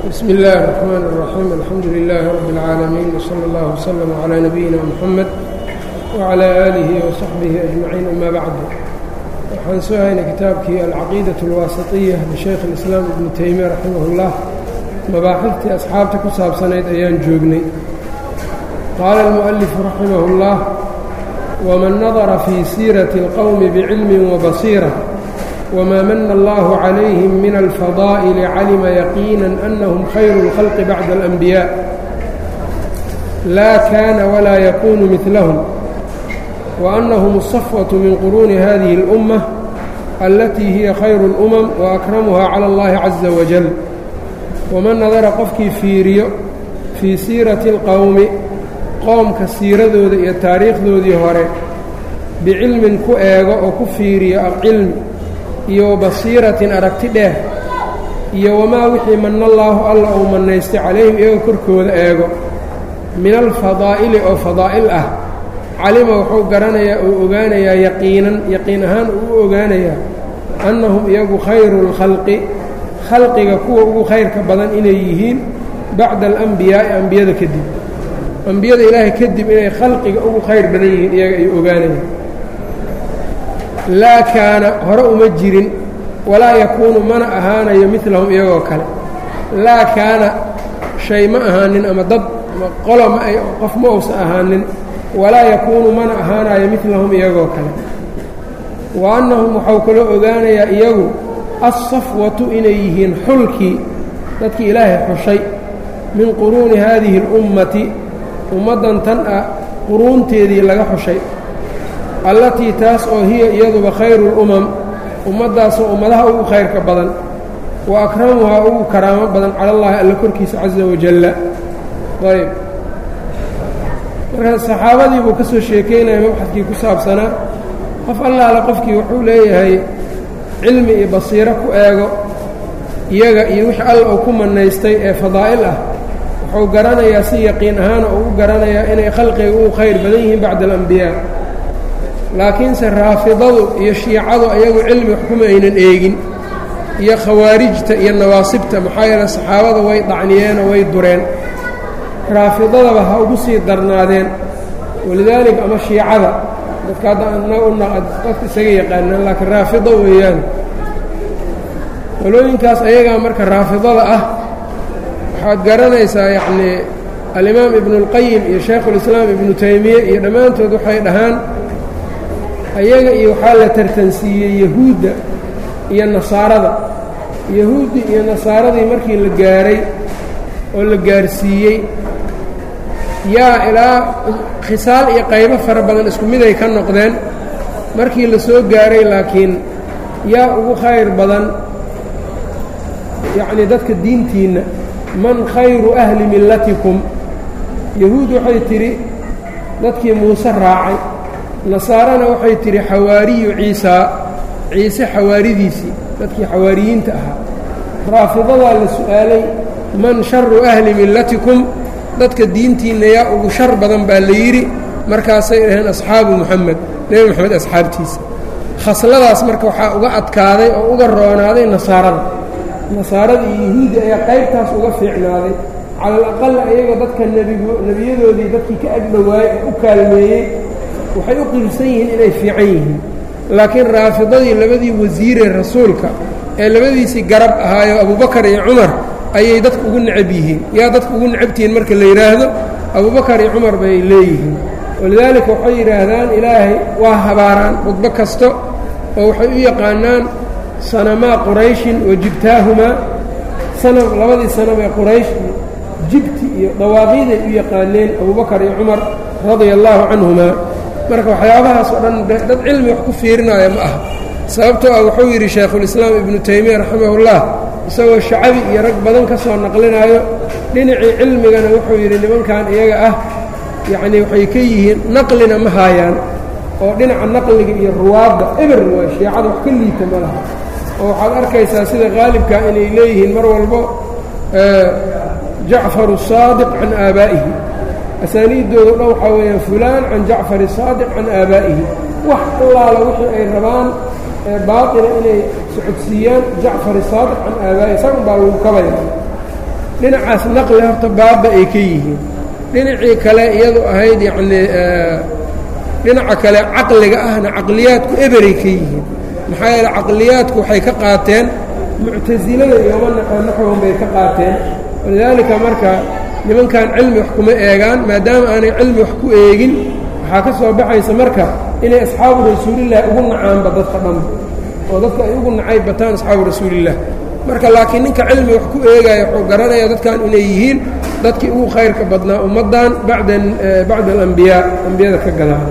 bsm اllahi الرحmn الرaxيim alxamdu لilaahi rab اlcaalamiin wslى اllah wslm عlى nabiyina mxamed wعlى aalihi وsaxbihi أجmaciin ama bacdu waxaan soo haynay kitaabkii alcaqiidaة اlwaasiطiya lishaykh اlislaam ibnu teymiya raximah اllah mabaaxiftii asxaabta ku saabsanayd ayaan joognay qaala اlmuؤalifu raximah اllah wman nadara fii siiraةi اlqowmi bcilmi وbasiira wma mana allahu calayhim min alfadaa'ili calima yaqiina anahum khayru اlkhalqi bacda اlanbiyaa laa kaana walaa yakunu midlahum waannahum الsafwaةu min quruuni hadihi اlأumma alatii hiya khayru اlأmam waakramuha cala اllahi caza wajal waman nadara qofkii fiiriyo fii siirati اlqowmi qoomka siiradooda iyo taariikhdoodii hore bicilmin ku eego oo ku fiiriyo cilmi iyo wabasiiratin aragti dheer iyo wamaa wixii manallaahu alla uu mannaystay calayhim iyagoo korkooda eego min alfadaa'ili oo fadaa'il ah calima wuxuu garanayaa uu ogaanayaa yaqiinan yaqiin ahaan uu u ogaanayaa annahum iyagu khayru lkhalqi khalqiga kuwa ugu khayrka badan inay yihiin bacda alambiyaa'i ambiyada kadib ambiyada ilaahay kadib inay khalqiga ugu khayr badan yihiin iyaga ay ogaanayaan laa kaana hore uma jirin walaa yakuunu mana ahaanayo midlahum iyagoo kale laa kaana shay ma ahaanin ama dad ama qolo ma ay qof ma uusa ahaanin walaa yakuunu mana ahaanayo midlahum iyagoo kale wa annahum waxau kaloo ogaanayaa iyagu assafwatu inay yihiin xulkii dadkii ilaahay xushay min quruuni haadihi اlummati ummaddan tan ah quruunteedii laga xushay allatii taas oo hiya iyaduba khayru اlumam ummaddaasoo ummadaha ugu khayrka badan wa akramuhaa ugu karaamo badan cala allahi alla korkiisa caza wajalla ayb marka saxaabadii buu ka soo sheekeynaya mabxadkii ku saabsanaa qof allaale qofkii wuxuu leeyahay cilmi iyo basiiro ku eego iyaga iyo wixii alla uu ku mannaystay ee fadaa'il ah wuxuu garanayaa si yaqiin ahaana uu u garanayaa inay khalqiga ugu khayr badan yihiin bacda alambiyaa laakiinse raafidadu iyo shiicadu ayagu cilmi wax kuma aynan eegin iyo khawaarijta iyo nawaasibta maxaa yeele saxaabada way dacniyeenoo way dureen raafidadaba ha ugu sii darnaadeen walidaalika ama shiicada dadka hadda ana dadka isaga yaqaanaan laakiin raafido weeyaan qolooyinkaas ayagaa marka raafidada ah waxaad garanaysaa yacnii alimaam ibnu اlqayim iyo shaykhulislaam ibnu taymiye iyo dhammaantood waxay dhahaan ayaga iyo waxaa la tartansiiyey yahuudda iyo nasaarada yahuuddi iyo nasaaradii markii la gaaray oo la gaarsiiyey yaa ilaa khisaal iyo qaybo fara badan isku miday ka noqdeen markii la soo gaaray laakiin yaa ugu khayr badan yacnii dadka diintiinna man khayru ahli millatikum yahuud waxay tidhi dadkii muuse raacay nasaarana waxay tidhi xawaariyu ciisaa ciise xawaaridiisii dadkii xawaariyiinta ahaa raafidadaa la su'aalay man sharu ahli millatikum dadka diintiinna yaa ugu shar badan baa la yidhi markaasay dhaheen asxaabu muxamed nebi moxamed asxaabtiisa khasladaas marka waxaa uga adkaaday oo uga roonaaday nasaarada nasaarada iyo yahuuddi ayaa qaybtaas uga fiicnaaday cala alaqal ayaga dadka nebigu nebiyadoodii dadkii ka agdhowaayey ee u kaalmeeyey waxay u qirsan yihiin inay fiican yihiin laakiin raafidadii labadii wasiiree rasuulka ee labadiisii garab ahaayo abubakar iyo cumar ayay dadku ugu necab yihiin yaa dadku ugu necabtihiin marka la yidhaahdo abubakar iyo cumar bay leeyihiin walidaalika waxay yidhaahdaan ilaahay waa habaaraan khudbo kasto oo waxay u yaqaanaan sanamaa qurayshin wa jibtaahumaa sanab labadii sanab ee quraysh jibti iyo dawaaqiiday u yaqaaneen abubakar iyo cumar radia allaahu canhumaa marka waxyaabahaas oo dhan dad cilmi wax ku fiirinaya ma aha sababtoo ah wuxuu yidhi shaykhulislaam ibnu taymiya raximahullah isagoo shacabi iyo rag badan ka soo naqlinaayo dhinacii cilmigana wuxuu yidhi nimankan iyaga ah yacnii waxay ka yihiin naqlina ma haayaan oo dhinaca naqliga iyo ruwaadda eber waa shiicada wax ka liita ma laha oo waxaad arkaysaa sida qaalibka inay leeyihiin mar walbo jacfaru saadiq can aabaa'ihi asaaniiddooda dhan waxaa weeyaan fulaan can jacfari saadiq can aabaa'ihi wax allaala wixii ay rabaan baaطila inay socodsiiyaan jacfar saadiq can aabaa'ihi isagan baa lagu kabaya dhinacaas naqli horta baaba ay ka yihiin dhinacii kale iyadu ahayd yacnii dhinaca kale caqliga ahna caqliyaadku eberay ka yihiin maxaa yeele caqliyaadku waxay ka qaateen muctasilada iyoma naxwan bay ka qaateen walidaalika marka nimankan cilmi wax kuma eegaan maadaama aanay cilmi wax ku eegin waxaa ka soo baxaysa marka inay asxaabu rasuulillahi ugu nacaanba dadka dhanba oo dadka ay ugu nacayb bataan asxaabu rasuulilah marka laakiin ninka cilmi wax ku eegaya wuxuu garanaya dadkan inay yihiin dadkii ugu khayrka badnaa ummaddan bada bacda alambiyaa ambiyada ka gadaana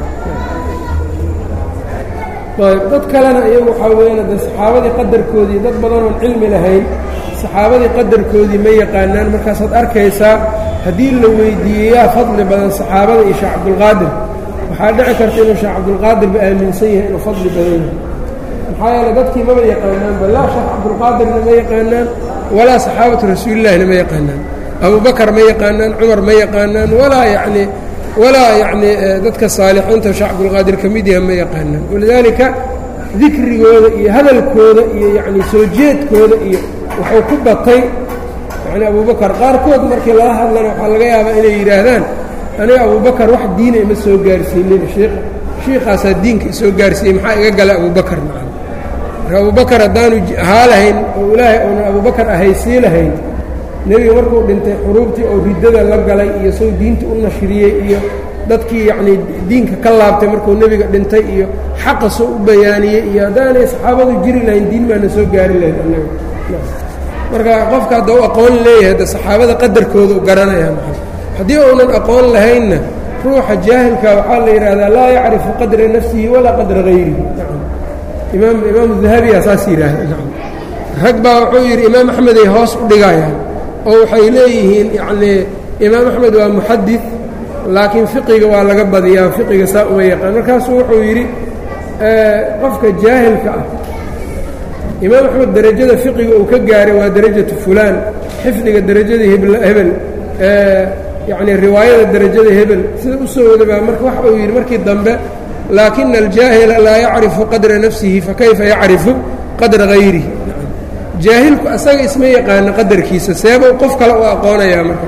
ayb dad kalena iyagu waxaa weeyaan de saxaabadii qadarkoodii dad badanoon cilmi lahayn saxaabadii qadarkoodii ma yaqaanaan markaasaad arkaysaa haddii la weydiiyey yaa fadli badan saxaabada iyo sheekh cabdulqaadir waxaa dhici karta inuu sheekh cabdulqaadirba aaminsan yahay inuu fadli badan yahay maxaa yeele dadkii maba yaqaanaanba laa sheekh cabdulqaadirna ma yaqaanaan walaa saxaabatu rasuulillahina ma yaqaanaan abubakar ma yaqaanaan cumar ma yaqaanaan walaa yacnii walaa yacnii dadka saalixiinta sheekh cabdulqaadir ka mid yaha ma yaqaanaan walidaalika dikrigooda iyo hadalkooda iyo yacnii soo jeedkooda iyo wuxuu ku batay yacnii abubakar qaarkood markii lala hadlana waxaa laga yaabaa inay yidhaahdaan aniga abubakar wax diina ima soo gaarsiinin shiikh shiikhaasaa diinka isoo gaarsiiyey maxaa iga gala abubakar macana marka abubakar haddaanu ahaa lahayn oo ilaahay uunan abubakar ahaysii lahayn nebiga markuu dhintay xuruubtii oo riddada la galay iyo sow diinta u nashriyey iyo dadkii yacnii diinka ka laabtay markuu nebiga dhintay iyo xaqa soo u bayaaniyey iyo haddaanay saxaabadu jiri lahayn diin baana soo gaari lahayd annaga marka qofka hadda u aqoon leeyahay de saxaabada qadarkooda u garanaya maa haddii uunan aqoon lahaynna ruuxa jaahilka waxaa la yidhaahdaa laa yacrifu qadra nafsihi walaa qadra hayrihi imaam imaamu dahabiya saas yidhaahda rag baa wuxuu yidhi imaam axmeday hoos u dhigayaan oo waxay leeyihiin yacnii imaam axmed waa muxadid laakiin fiqiga waa laga badiyaa fiqiga saa uma yaqaan markaasuu wuxuu yidhi qofka jaahilka ah imaam axmed derajada fiqiga uu ka gaaray waa derajatu fulaan xifdiga derajadii hebel yacnii riwaayada derajada hebel sida u soo wada baa marka waxa uu yidhi markii dambe laakina aljaahila laa yacrifu qadra nafsihi fakayfa yacrifu qadra hayrihi jaahilku asaga isma yaqaano qadarkiisa seebuu qof kale u aqoonayaa marka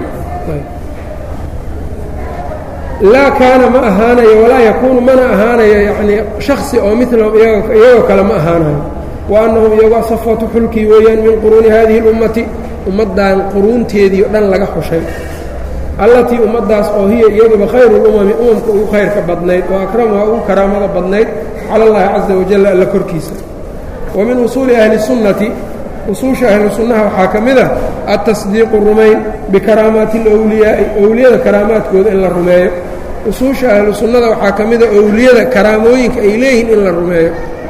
laa kaana ma ahaanayo walaa yakuunu mana ahaanayo yacnii shaksi oo milahum iyagoo kale ma ahaanayo wa annahum iyago safatu xulkii weeyaan min quruuni hadihi اlummati ummaddan quruunteedii o dhan laga xushay allatii ummaddaas oo hiya iyaduba khayru lumami umamka ugu khayrka badnayd oo akramuha ugu karaamada badnayd cala allahi caza wajalla alla korkiisa wa min usuuli ahli sunnati usuusha ahlu sunnaha waxaa ka mid a altasdiiqu rumayn bikaraamaati alowliyaa'i owliyada karaamaadkooda in la rumeeyo usuusha ahlu sunnada waxaa ka mid a owliyada karaamooyinka ay leeyihiin in la rumeeyo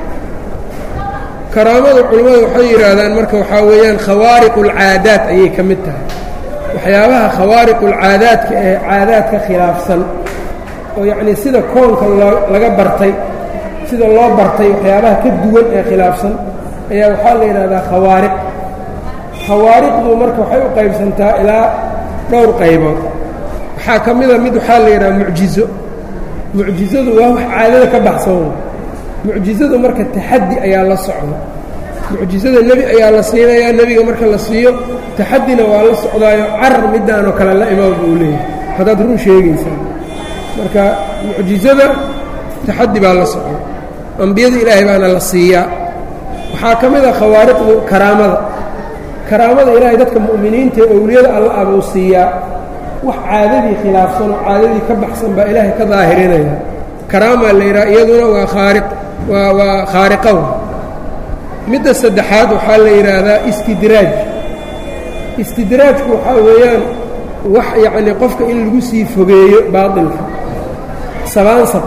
karaamada culimmadu waxay yidhaahdaan marka waxaa weeyaan khawaariqu alcaadaat ayay ka mid tahay waxyaabaha khawaariqulcaadaadka ee caadaadka khilaafsan oo yacnii sida koonka loo laga bartay sida loo bartay waxyaabaha ka duwan ee khilaafsan ayaa waxaa la yidhahdaa khawaariq khawaariqdu marka waxay u qaybsantaa ilaa dhowr qaybood waxaa ka mida mid waxaa la yidhaha mucjizo mucjizadu waa wax caadada ka baxsan mucjizadu marka taxaddi ayaa la socda mucjizada nebi ayaa la siinayaa nebiga marka la siiyo taxaddina waa la socdaayo carar middaanoo kale la imaam buu leeyahay haddaad run sheegaysaa marka mucjizada taxaddi baa la socda ambiyada ilaahay baana la siiyaa waxaa ka mid a khawaariqdu karaamada karaamada ilaahay dadka mu'miniinta ee owliyada alla ah buu siiyaa wax caadadii khilaafsan oo caadadii ka baxsan baa ilaahay ka daahirinaya karaamaa la yidhaha iyaduna waa khaariq waa waa khaariqow midda saddexaad waxaa la yidhaahdaa istidraaj istidraajku waxaa weeyaan wax yacnii qofka in lagu sii fogeeyo baatilka sabaansab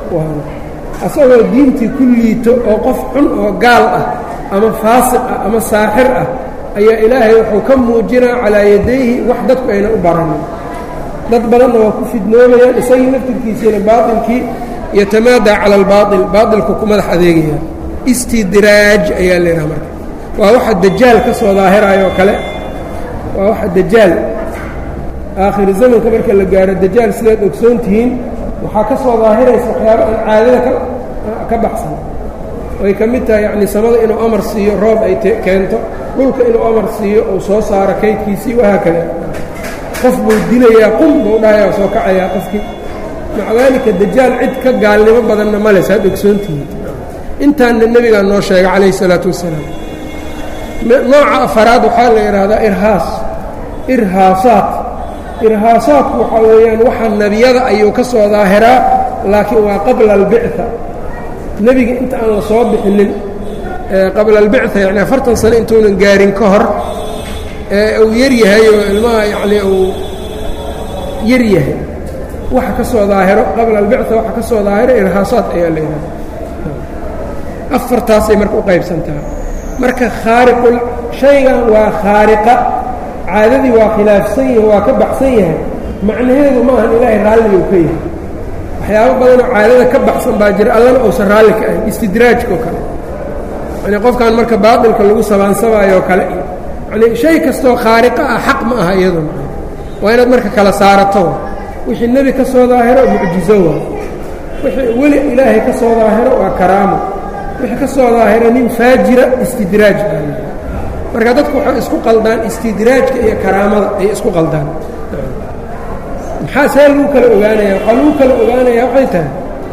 asagoo diintii ku liito oo qof xun oo gaal ah ama faasiq ah ama saaxir ah ayaa ilaahay wuxuu ka muujinaa calaa yadayhi wax dadku ayna u baranin dad badanna waa ku fidnoomayaan isagii naftirkiisiina baatilkii yatamaadaa cala albaail baatilku ku madax adeegaya istidraaj ayaa laydhaha marka waa waxa dajaal ka soo daahiraayoo kale waa waxa dajaal aakhiri zamanka marka la gaaro dajaal sidaad ogsoon tihiin waxaa ka soo daahiraysa waxyaaba aan caadada ka baxsan ay ka mid tahay yacnii samada inuu amar siiyo roob ay keento dhulka inuu amar siiyo uu soo saaro kaydkiisii wahaakada qof buu dilayaa qum buu dhahayaa soo kacayaa qofkii maca daalika dajaal cid ka gaalnimo badanna male saad ogsoontihiin intaanna nebigaa noo sheegay calayhi isalaatu wassalaam nooca afaraad waxaa la yidhaahdaa irhaas irhaasaat irhaasaadku waxaa weeyaan waxa nebiyada ayuu ka soo daahiraa laakiin waa qabla albicثa nebiga inta aan la soo bixinin qabla albicثa yani afartan sano intuunan gaarin ka hor ee uu yar yahay oo ilmaha yacnii uu yar yahay waxa ka soo daahiro qabla albicثa waxa ka soo daahiro irhaasaat ayaa la yidhahda afartaasay marka u qaybsantaha marka khaariqul shaygan waa khaariqa caadadii waa khilaafsan yahay waa ka baxsan yahay macnaheedu ma ahan ilaahay raalliga u ka yahay waxyaabo badanoo caadada ka baxsan baa jira allana uusan raalli ka ahayn istidraajkao kale yani qofkan marka baatilka lagu sabaansabaayoo kale iyo yani shay kastoo khaariqa ah xaq ma aha iyaduna waa inaad marka kala saarato wixii nebi ka soo daahiro mucjizo waa wixii weli ilaahay ka soo daahiro waa karaamo wixii ka soo daahiro nin faajira istidraaj baa marka dadku waxay isku qaldaan istidraajka iyo karaamada ay isku qaldaan maxaa see lagu kala ogaanaya waxaa lagu kala ogaanayaa waxay tahay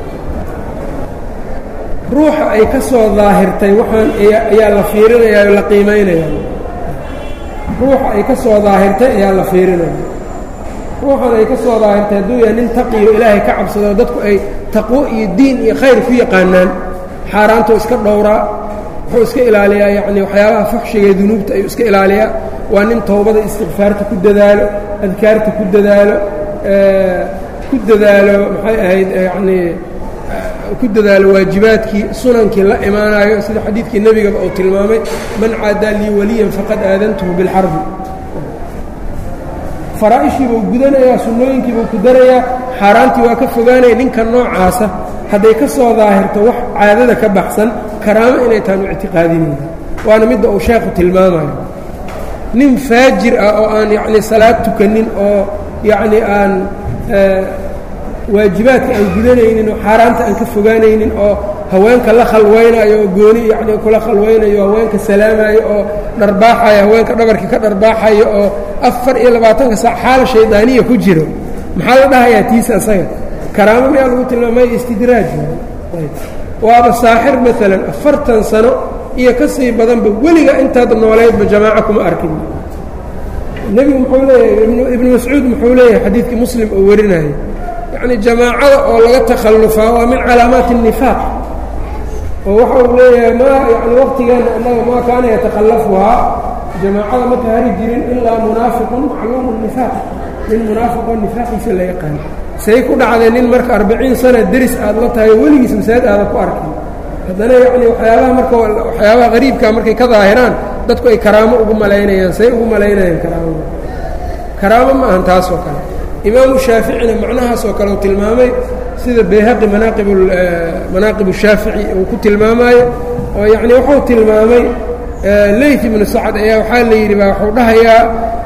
ruuxa ay ka soo daahirtay waxaan ayaa la fiirinaya o la qiimaynaya ruuxa ay ka soo daahirtay ayaa la fiirinaya ruuxan ay ka soo daahirtay hadduu yahay nin taqiyo ilaahay ka cabsado dadku ay taqwo iyo diin iyo khayr ku yaqaanaan xaaraantuu iska dhowraa wuxuu iska ilaaliyaa yacni waxyaabaha fuxshiga ee dunuubta ayuu iska ilaaliyaa waa nin towbada istikfaarta ku dadaalo adkaarta ku dadaalo ku dadaalo maxay ahayd yacnii ku dadaalo waajibaadkii sunankii la imaanayo sida xadiidkii nebigaba uu tilmaamay man caadaa lii waliyan faqad aadantuhu bilxarbi faraa'ishiibuu gudanayaa sunnooyinkiibuu ku darayaa xaaraantii waa ka fogaanaya ninka noocaasa hadday ka soo daahirto wax caadada ka baxsan karaamo inay taanu ictiqaadinayna waana midda uu sheekhu tilmaamayo nin faajir ah oo aan yacnii salaad tukanin oo yacnii aan waajibaadka aan gudanaynin oo xaaraanta aan ka fogaanaynin oo haweenka la khalwaynayo oo gooni yacnii kula khalwaynayo haweenka salaamayo oo dharbaaxayo haweenka dhabarkii ka dharbaaxayo oo afar iyo labaatanka saac xaala shaydaaniya ku jiro maxaa la dhahayaa tiisa asaga karaamo miyaa lagu tilmaamay istidraaj waaba saaxir maalan afartan sano iyo ka sii badanba weliga intaad nooleydba jamaaco kuma arkin nebigu muxuu leeyahay ibnu mascuud muxuu leeyahay xadiidkii muslim oo warinaya yacni jamaacada oo laga takhallufaa waa min calaamaati الnifaaq oo waxa uu leeyahay ma yani waqtigeena annaga maa kaana yatakhallafuhaa jamaacada ma kahari jirin ilaa munaafiqun macluumu nifaaq nin munaafiqoo nifaaqiisa la yaqaan say ku dhacday nin marka arbaciin sana deris aad la tahay weligiis masaajid aadan ku arkin haddana yacni waxyaabaha marka waxyaabaha qariibkaa markay ka daahiraan dadku ay karaamo ugu malaynayaan say ugu malaynayaan karaamada karaamo ma ahan taas oo kale imaamu shaaficina macnahaas oo kale uu tilmaamay sida bayhaqi manaaqib manaaqib shaafici uu ku tilmaamaayo oo yacni wuxuu tilmaamay leyt ibnu sacad ayaa waxaa la yidhi baa waxuu dhahayaa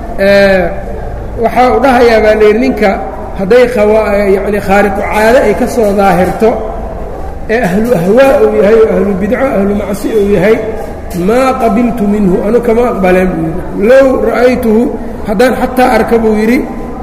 waxaa u dhahayaa baa layidhi ninka hadday yani khaariqu caado ay ka soo daahirto ee ahlu ahwaa uu yahay oo ahlu bidco ahlu macsi uu yahay maa qabiltu minhu anu kama aqbaleen buu yidhi low ra'aytuhu haddaan xataa arka buu yidhi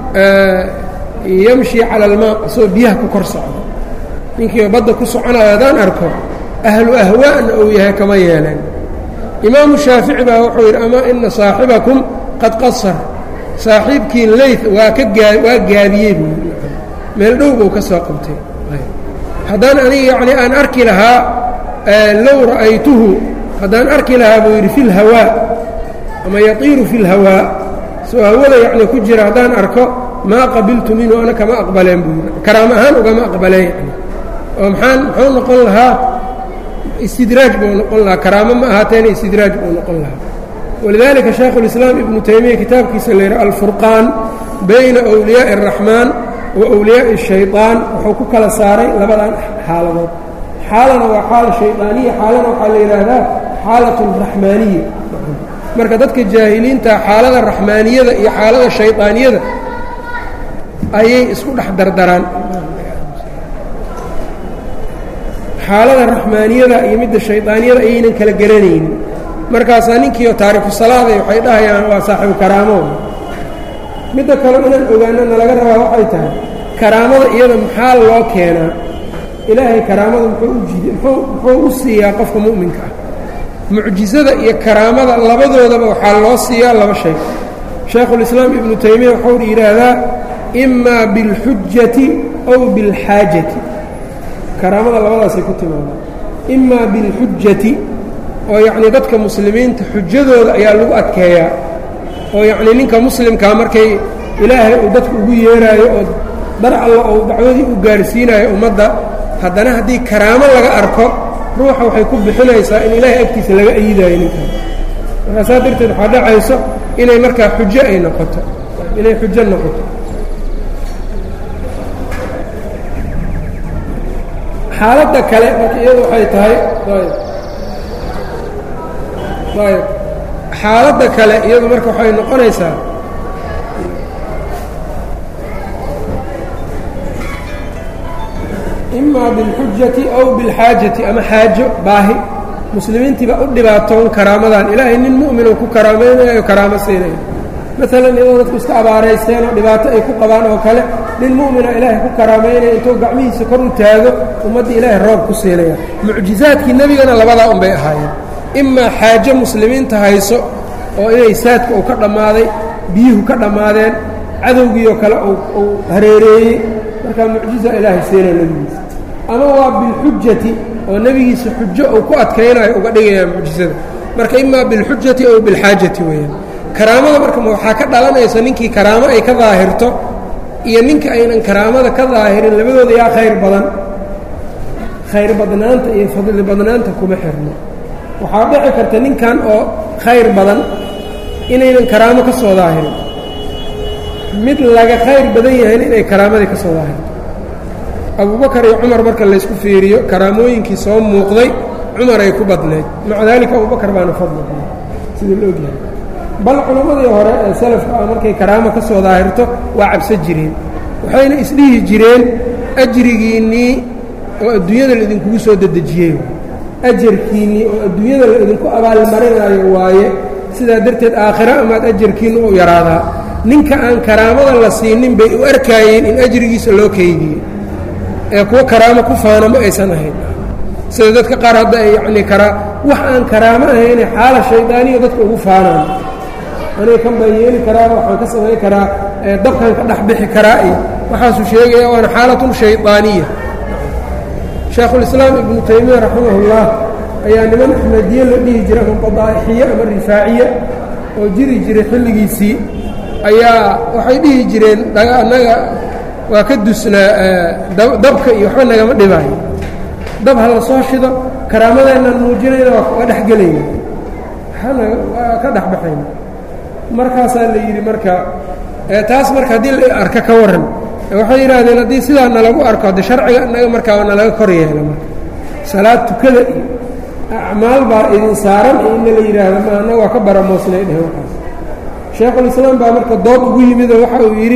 yamshi cala almaa asagoo biyaha ku kor socdo ninkiiba badda ku soconayo haddaan arko ahlu ahwaa'na uu yahay kama yeeleen imaamu shaafici baa wuxuu yidhi amaa ina saaxibakum qad qasar saaxiibkii leyt waa ka gaa waa gaabiyey buu yidhi meel dhow buu ka soo qabtay haddaan aniga yacni aan arki lahaa low ra'aytuhu haddaan arki lahaa buu yidhi fi lhawaa ama yatiiru fi lhawaa soo hawada yacni ku jira haddaan arko maa qabiltu minhu ana kama aqbaleen buu yidhi karaamo ahaan ugama aqbaleen yani oo maxaan muxuu noqon lahaa istidraaj buu noqon lahaa karaamo ma ahaateena istidraaj buu noqon lahaa walidaalika shaykhu اlislaam ibnu taymiya kitaabkiisa la yidhi alfurqaan bayna wliyaaءi الraxmaan wa wliyaaءi الshayطaan wuxuu ku kala saaray labadan xaaladood xaalana waa xaala shayطaaniya xaalana waxaa la yidhaahdaa xaalaة raxmaaniya marka dadka jaahiliinta xaalada raxmaaniyada iyo xaalada shayطaaniyada ayay isku dhex dardaraan xaalada raxmaaniyada iyo midda shayطaaniyada ayaynan kala garanaynin markaasaa ninkiio taariku salaaday waxay dhahayaan waa saaxibu karaamo midda kale inaan ogaanana laga rabaa waxay tahay karaamada iyada maxaa loo keenaa ilaahay karaamada muxuu u jid muxuu u siiyaa qofka mu'minka ah mucjisada iyo karaamada labadoodaba waxaa loo siiyaa laba shay shaekhulislaam ibnu taymiya waxau yidhaahdaa imaa bilxujati aw bilxaajati karaamada labadaasay ku timaadaan imaa bilxujati oo yacnii dadka muslimiinta xujadooda ayaa lagu adkeeyaa oo yacnii ninka muslimkaa markay ilaahay uu dadka ugu yeeraayo oo dar alla ou dacwadii u gaarsiinayo ummadda haddana haddii karaamo laga arko ruuxa waxay ku bixinaysaa in ilaahay agtiisa laga ayidayo ninkan markaa saa darteed waxaa dhacayso inay markaa xujo ay noqoto inay xujo noqoto xaaladda kale marka iyadu waxay tahay ayb xaaladda kale iyadu marka waxay noqonaysaa imaa bilxujati aw bilxaajati ama xaajo baahi muslimiintiiba u dhibaatoon karaamadan ilaahay nin mu'minuu ku karaamaynayo karaamo siinayo maalan iyadoo dadku iska abaaraysteen oo dhibaato ay ku qabaan oo kale nin mu'mina ilaahay ku karaamaynayo intuu gacmihiisa kor u taago ummaddii ilaahay roob ku siinaya mucjizaadkii nebigana labadaa un bay ahaayeen imaa xaajo muslimiinta hayso oo inay saadka uu ka dhammaaday biyuhu ka dhammaadeen cadowgiioo kale uu hareereeyey markaa mucjiza ilaahay siinaya nebigiisa ama waa bilxujati oo nebigiisa xujo uu ku adkaynayo uga dhigayaa mucjizada marka imaa bilxujati ow bilxaajati weeyaan karaamada marka waxaa ka dhalanaysa ninkii karaamo ay ka daahirto iyo ninka aynan karaamada ka daahirin labadooda yaa khayr badan khayr badnaanta iyo fadli badnaanta kuma xirno waxaa dhici karta ninkan oo khayr badan inaynan karaamo ka soo daahirin mid laga khayr badan yahayn inay karaamadii ka soo daahirto abubakar iyo cumar marka laysku fiiriyo karaamooyinkii soo muuqday cumar ay ku badnayd maca daalika abubakar baana fadli badan sida la ogyahay bal culammadii hore ee salafka ah markay karaamo ka soo daahirto waa cabso jireen waxayna isdhihi jireen ajrigiinnii oo adduunyada la idinkugu soo dedejiyey ajarkiinnii oo adduunyada la idinku abaalmarinaayo waaye sidaa darteed aakhiro amaad ajarkiinna u yaraadaa ninka aan karaamada la siinin bay u arkaayeen in ajrigiisa loo keydiyey ee kuwo karaamo ku faana ma aysan ahayn sida dadka qaar hadda ay yacnii karaa wax aan karaamo ahayne xaala shaydaaniya dadka ugu faanaan aniga kan baan yeeli karaa waxaan ka samayn karaa dabkan ka dhex bixi karaa iyo waxaasuu sheegaya waana xaalatun shaydaaniya shaekhulislaam ibnu taymiya raximahullah ayaa niman axmediye la dhihi jiray ama badaa'ixiye ama rifaaciye oo jiri jiray xilligiisii ayaa waxay dhihi jireen annaga waa ka dusnaa dabka iyo waxba nagama dhibaayo dab ha la soo shido karaamadeennan muujinayna waa dhex gelayna waa ka dhex baxayna markaasaa la yidhi marka taas marka haddii la arka ka warran waxay yidhaahdeen haddii sidaa nalagu arko hadde sharciga innaga markaaba nalaga kor yeela marka salaad tukada iyo acmaal baa idin saaran iyo inna la yidhaahdo ma annaga waa ka baramoosnay dheh waxaas shaekhulislaam baa marka dood ugu yimidoo waxa uu yidhi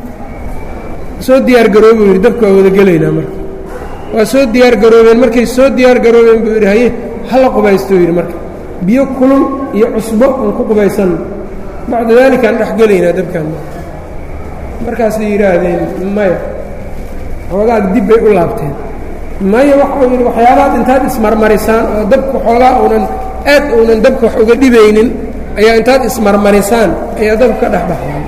soo diyaar garoobuu yidhi dabka waa wada gelaynaa marka waa soo diyaar garoobeen markay soo diyaar garoobeen buu yidhi haye hala qubaystou yidhi marka biyo kulul iyo cusbo aan ku qubaysanno bacda daalika aan dhex gelaynaa dabkaan markaasay yidhaahdeen maya xoogaad dib bay u laabteen maya waxau yidhi waxyaabaad intaad ismarmarisaan oo dabka xoogaa uunan aad uunan dabka wax uga dhibaynin ayaa intaad ismarmarisaan ayaa dabka ka dhex baxdaan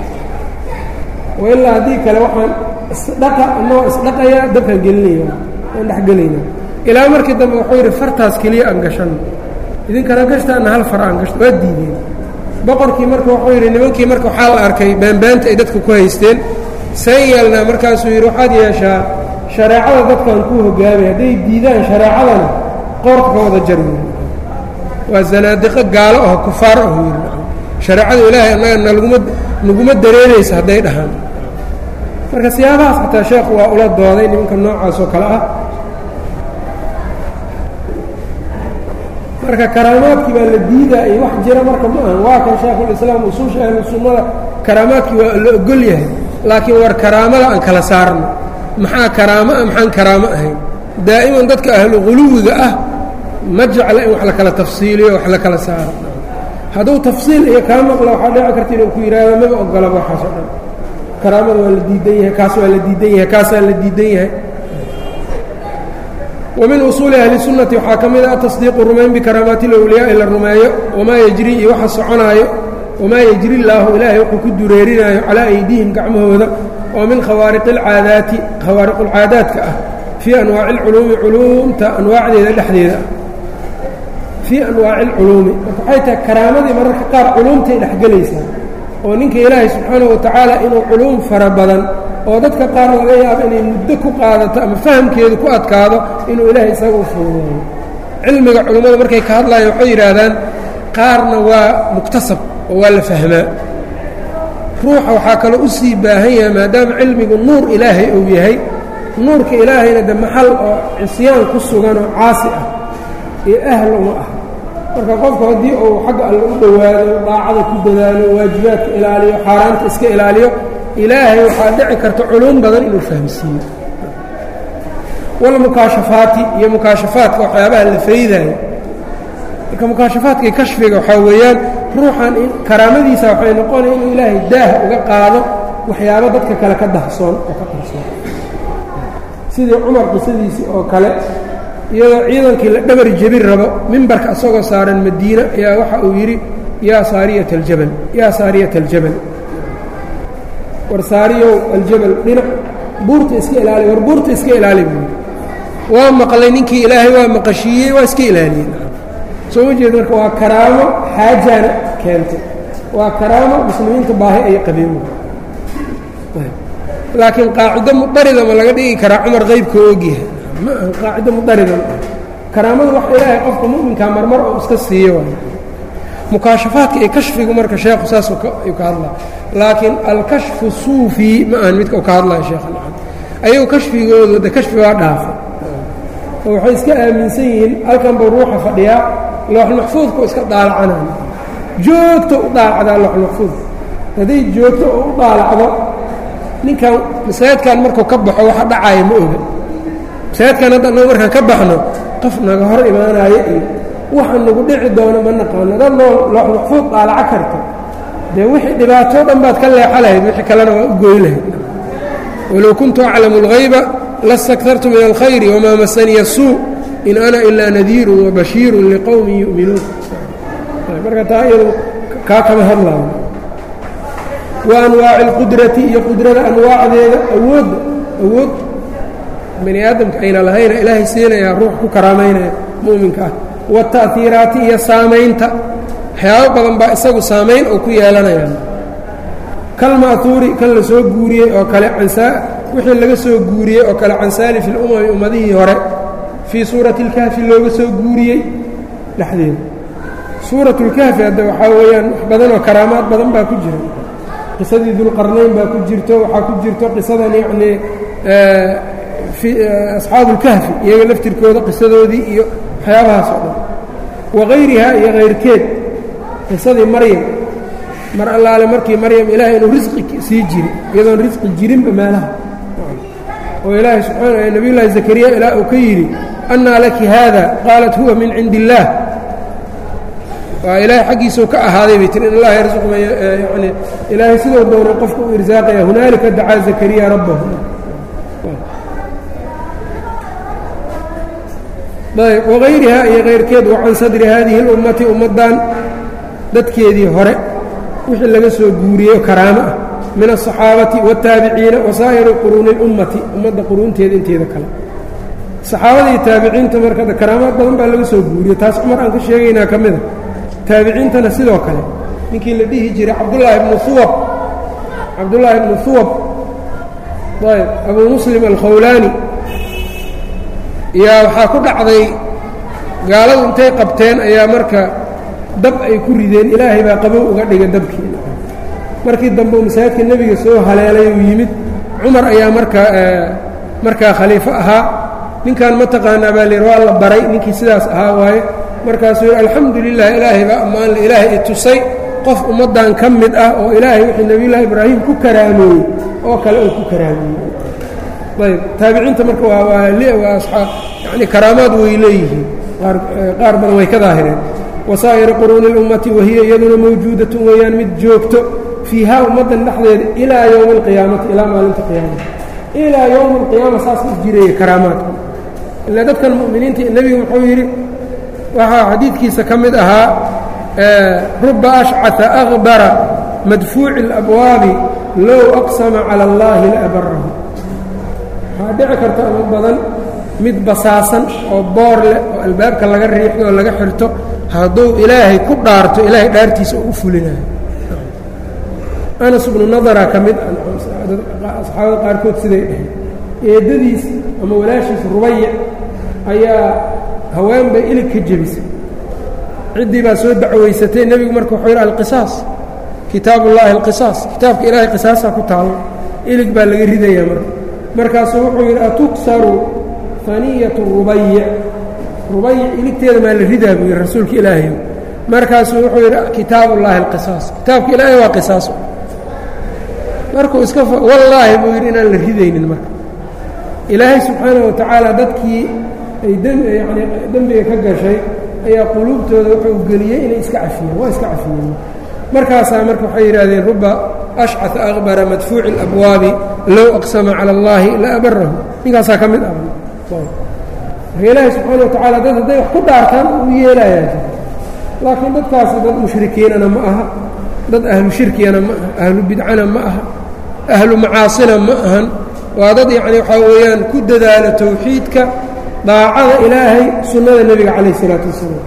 wailaa haddii kale waxaan isdhaqa anagoo isdhaqayaa dabkaan gelinaya aan dhex gelaynaa ilaa markii dambe wuxuu yidhi fartaas keliya aan gashanno idinkana gashtaana hal far aan gashto waa diideen boqorkii marka wuxuu yidhi nimankii marka waxaa la arkay baanbaanta ay dadka ku haysteen saan yeelnaa markaasuu yidhi waxaad yeeshaa shareecada dadkan kuu hogaamay hadday diidaan shareecadana qoorka ka wada jar yidhi waa zanaadiqo gaalo aho kufaar ahu yidhi shareecada ilaahay annaga naguma naguma dareeraysa hadday dhahaan marka siyaabahaas xataa sheekhu waa ula dooday nimanka noocaas oo kale ah marka karaamaadkii baa la diidaa iyo wax jira marka ma ahan waa kan shaekhulislaam usuusha ahlu sunnada karaamaadkii waa la ogol yahay laakiin war karaamada aan kala saarno maxaa karaamo ah maxaan karaamo ahayn daa'iman dadka ahlu quluwiga ah ma jecla in wax la kala tafsiiliyo wax la kala saaro hadduu tafsiil iyo kaa maqla waxaa dhici karta inuu ku yidhaahdo maba ogolaba waxaas oo dhan karaamada waa la diidan yahay kaas waa la diidan yahay kaasaa la diidan yahay wa min usuuli ahli sunnati waxaa ka mid ah tasdiiqu rumayn bikaraamaati lowliyaa la rumeeyo wamaa yejri iyo waxa soconaayo wamaa yejri illaahu ilaahay wuxuu ku dureerinaayo calaa aydiihim gacmahooda oo min khawaariqi alcaadaati khawaariqulcaadaadka ah fii anwaaci alculuumi culuumta anwaacdeeda dhexdeeda fii anwaaci alculuumi marka waxay tahay karaamadii mararka qaar culuumtay dhexgelaysaa oo ninka ilaahay subxaanahu wa tacaala inuu culuum fara badan oo dadka qaar laga yaabo inay muddo ku qaadato ama fahamkeedu ku adkaado inuu ilaahay isaga u fuudeeyo cilmiga culummada markay ka hadlayaan waxay yidhaahdaan qaarna waa muktasab oo waa la fahmaa ruuxa waxaa kaloo u sii baahan yahay maadaama cilmigu nuur ilaahay uu yahay nuurka ilaahayna de maxal oo cisyaan ku sugan oo caasi ah iyo ahl uma ah marka qofku haddii uu xagga alle u dhowaado daacada ku dadaalo waajibaadka ilaaliyo xaaraanta iska ilaaliyo ilaahay waxaa dhici karta culuum badan inuu fahamsiiyo walmukaashafaati iyo mukaashafaadka waxyaabaha la faydaayo marka mukaashafaadka iyo kashfiga waxaa weeyaan ruuxan karaamadiisa waxay noqonaya inuu ilaahay daah uga qaado waxyaabo dadka kale ka dahsoon oo ka qarsoon sidii cumar qisadiisii oo kale iyadoo ciidankii la dhabar jebin rabo mimbarka isagoo saaran madiina ayaa waxa uu yidhi yaa saariyata aljabal yaa saariyata aljabal war saariyow aljabal dhinac buurta iska ilaali war buurta iska ilaali buu yidhi waa maqlay ninkii ilaahay waa maqashiiyey waa iska ilaaliyey soo ma jeed marka waa karaamo xaajaana keentay waa karaamo muslimiinta baahi ay qabeen laakiin qaacido mudarida ma laga dhigi karaa cumar qaybka ogyahay ma aha qaacido mudarida ma karaamada wax ilaahay qofka mu'minkaa marmar oo iska siiyo waay mukaashafaadka iyo kashfigu marka sheekhu saas ayuu ka hadlaya laakiin alkashfu suufi ma ahan midka uu ka hadlaya sheekha nacam ayagu kashfigoodu de kashfi waa dhaafa oo waxay iska aaminsan yihiin halkan buu ruuxa fadhiyaa looxulmaxfuudka u iska daalacanaya joogto u daalacdaa looxulmaxfuudka hadday joogto oo u daalacdo ninkan masaajidkan markuu ka baxo waxa dhacaya ma oga masaajidkan hadda annagu markaan ka baxno qof naga hor imaanaayo iyo waxa nagu dhici doono ma naqaano dad loo looxulmaxfuud daalaco karto dee wixii dhibaatoo dhan baad ka leexa lahayd wixii kalena waa u gooy lahayd walow kuntu aclamu اlghayba lastakartu min alkhayri wamaa masaniya suu in ana ilaa nadiirun wabashiirun liqowmin yu'minuun marka taa iyadu kaa kama hadlaayo wa anwaaci اlqudrati iyo qudrada anwaacdeeda awoodda awood bani aadamka ayna lahayna ilaahay siinayaa ruux ku karaamaynaya mu'minka ah waata'hiiraati iyo saamaynta waxyaabo badan baa isagu saamayn oo ku yeelanaya kalma'huuri kan la soo guuriyey oo kale wixii laga soo guuriyey oo kale can saalifi اlumami ummadihii hore fii suurati اlkahfi looga soo guuriyey dhexdeeda suurat اlkahfi hadda waxaa weeyaan wax badan oo karaamaad badan baa ku jira qisadii dulqarnayn baa ku jirto waxaa ku jirto qisadan yacnii asxaabu اlkahfi iyaga laftirkooda qisadoodii iyo waxyaabahaas oo dhan wagayriha iyo kayrkeed qisadii maryam mar allaale markii maryam ilaahay inuu risqi sii jiri iyadoon risqi jirinba meelaha oo ilaahay subxaana nabiy llaahi zakariya ilaa uu ka yidhi annaa laki haada qaalat huwa min cindi illaah waa ilaahay xaggiisuu ka ahaaday bay tiri in allaha yarsuqu man yani ilaahay sidoo doona qofka u irsaaqaya hunaalika dacaa zakariya rabbahu ayb wagayriha iyo kayrkeed wa can sadri haadihi اlummati ummaddan dadkeedii hore wixii laga soo guuriyey karaamo ah min aلصaxaabati wالtaabiciina wasaa'iri quruuni اlummati ummadda quruunteeda inteeda kale saxaabadii taabiciinta marka karaamaad badan baa laga soo guuriyey taas cumar aan ka sheegaynaa ka mida taabiciintana sidoo kale ninkii la dhihi jiray cabdullaahi bnu huwab cabdullaahi bnu huwab ayb abuu muslim alkhawlaani yaa waxaa ku dhacday gaaladu intay qabteen ayaa marka dab ay ku rideen ilaahay baa qabow uga dhiga dabkii markii dambe uu masaajidka nebiga soo haleelay uu yimid cumar ayaa markaa markaa khaliifo ahaa ninkan ma taqaanaa baa layidhi waa la baray ninkii sidaas ahaa waaye markaasuu yidhi alxamdu lilah ilaahay baa ammaanle ilaahay i tusay qof ummaddan ka mid ah oo ilaahay wixii nebiyullaahi ibraahim ku karaameeyey oo kale uu ku karaameeyey ayb taabiciinta marka waa waa waa aaa yani karaamaad way leeyihiin qaar qaar badan way ka daahireen wasaa'iri quruuni اlummati wahiya iyaduna mawjuudatun weeyaan mid joogto fiihaa ummaddan dhexdeeda ilaa yowmi اlqiyaamati ilaa maalinta qiyaamata ilaa yowmi اlqiyaama saas u jiraya karaamaadka ilaa dadkan mu'miniinta nebigu wuxuu yidhi waxaa xadiidkiisa ka mid ahaa ruba ashcata akbara madfuuci اlabwaabi low aqsama calى اllahi laabarahu waxaa dhici karta ama badan mid basaasan oo boor leh oo albaabka laga riixdo oo laga xirto hadduu ilaahay ku dhaarto ilaahay dhaartiisa oo u fulinayo anas bnu nadara ka mid asxaabada qaarkood siday dhahay eeddadiis ama walaashiis rubayac ayaa haween bay ilig ka jebisay ciddii baa soo dacwaysatay nebigu marka wuxuu yidhi alqisaas kitaabu ullaahi alqisaas kitaabka ilaahay qisaasaa ku taalo ilig baa laga ridayaa marka markaasuu wuxuu yidhi atuksaru faniyatu rubayic rubayic iligteeda maa la ridaa buu yidhi rasuulka ilaahay markaasuu wuxuu yidhi kitaabu ullaahi alqisaas kitaabka ilaahay waa qisaas markuu iska wallaahi buu yidhi inaan la ridaynin marka ilaahay subxaanaه wa tacaala dadkii ay yani dembiga ka gashay ayaa quluubtooda wuxuu geliyey inay iska cafiyeen waa iska cafiyeen markaasaa marka waxay yidhahdeen ruba ashcaثa akbara madfuuci اlabwaabi low aqsama calى اllahi la abarahu ninkaasaa ka mid ah marka ilaahay subxaana wa tacaala dad hadday wax ku dhaartaan uu yeelayaa laakiin dadkaasi dad mushrikiinana ma aha dad ahlu shirkigana ma aha ahlu bidcana ma aha ahlu macaasina ma ahan waa dad yacni waxaa weeyaan ku dadaala towxiidka daacada ilaahay sunnada nebiga calayh isalaatu wassalaam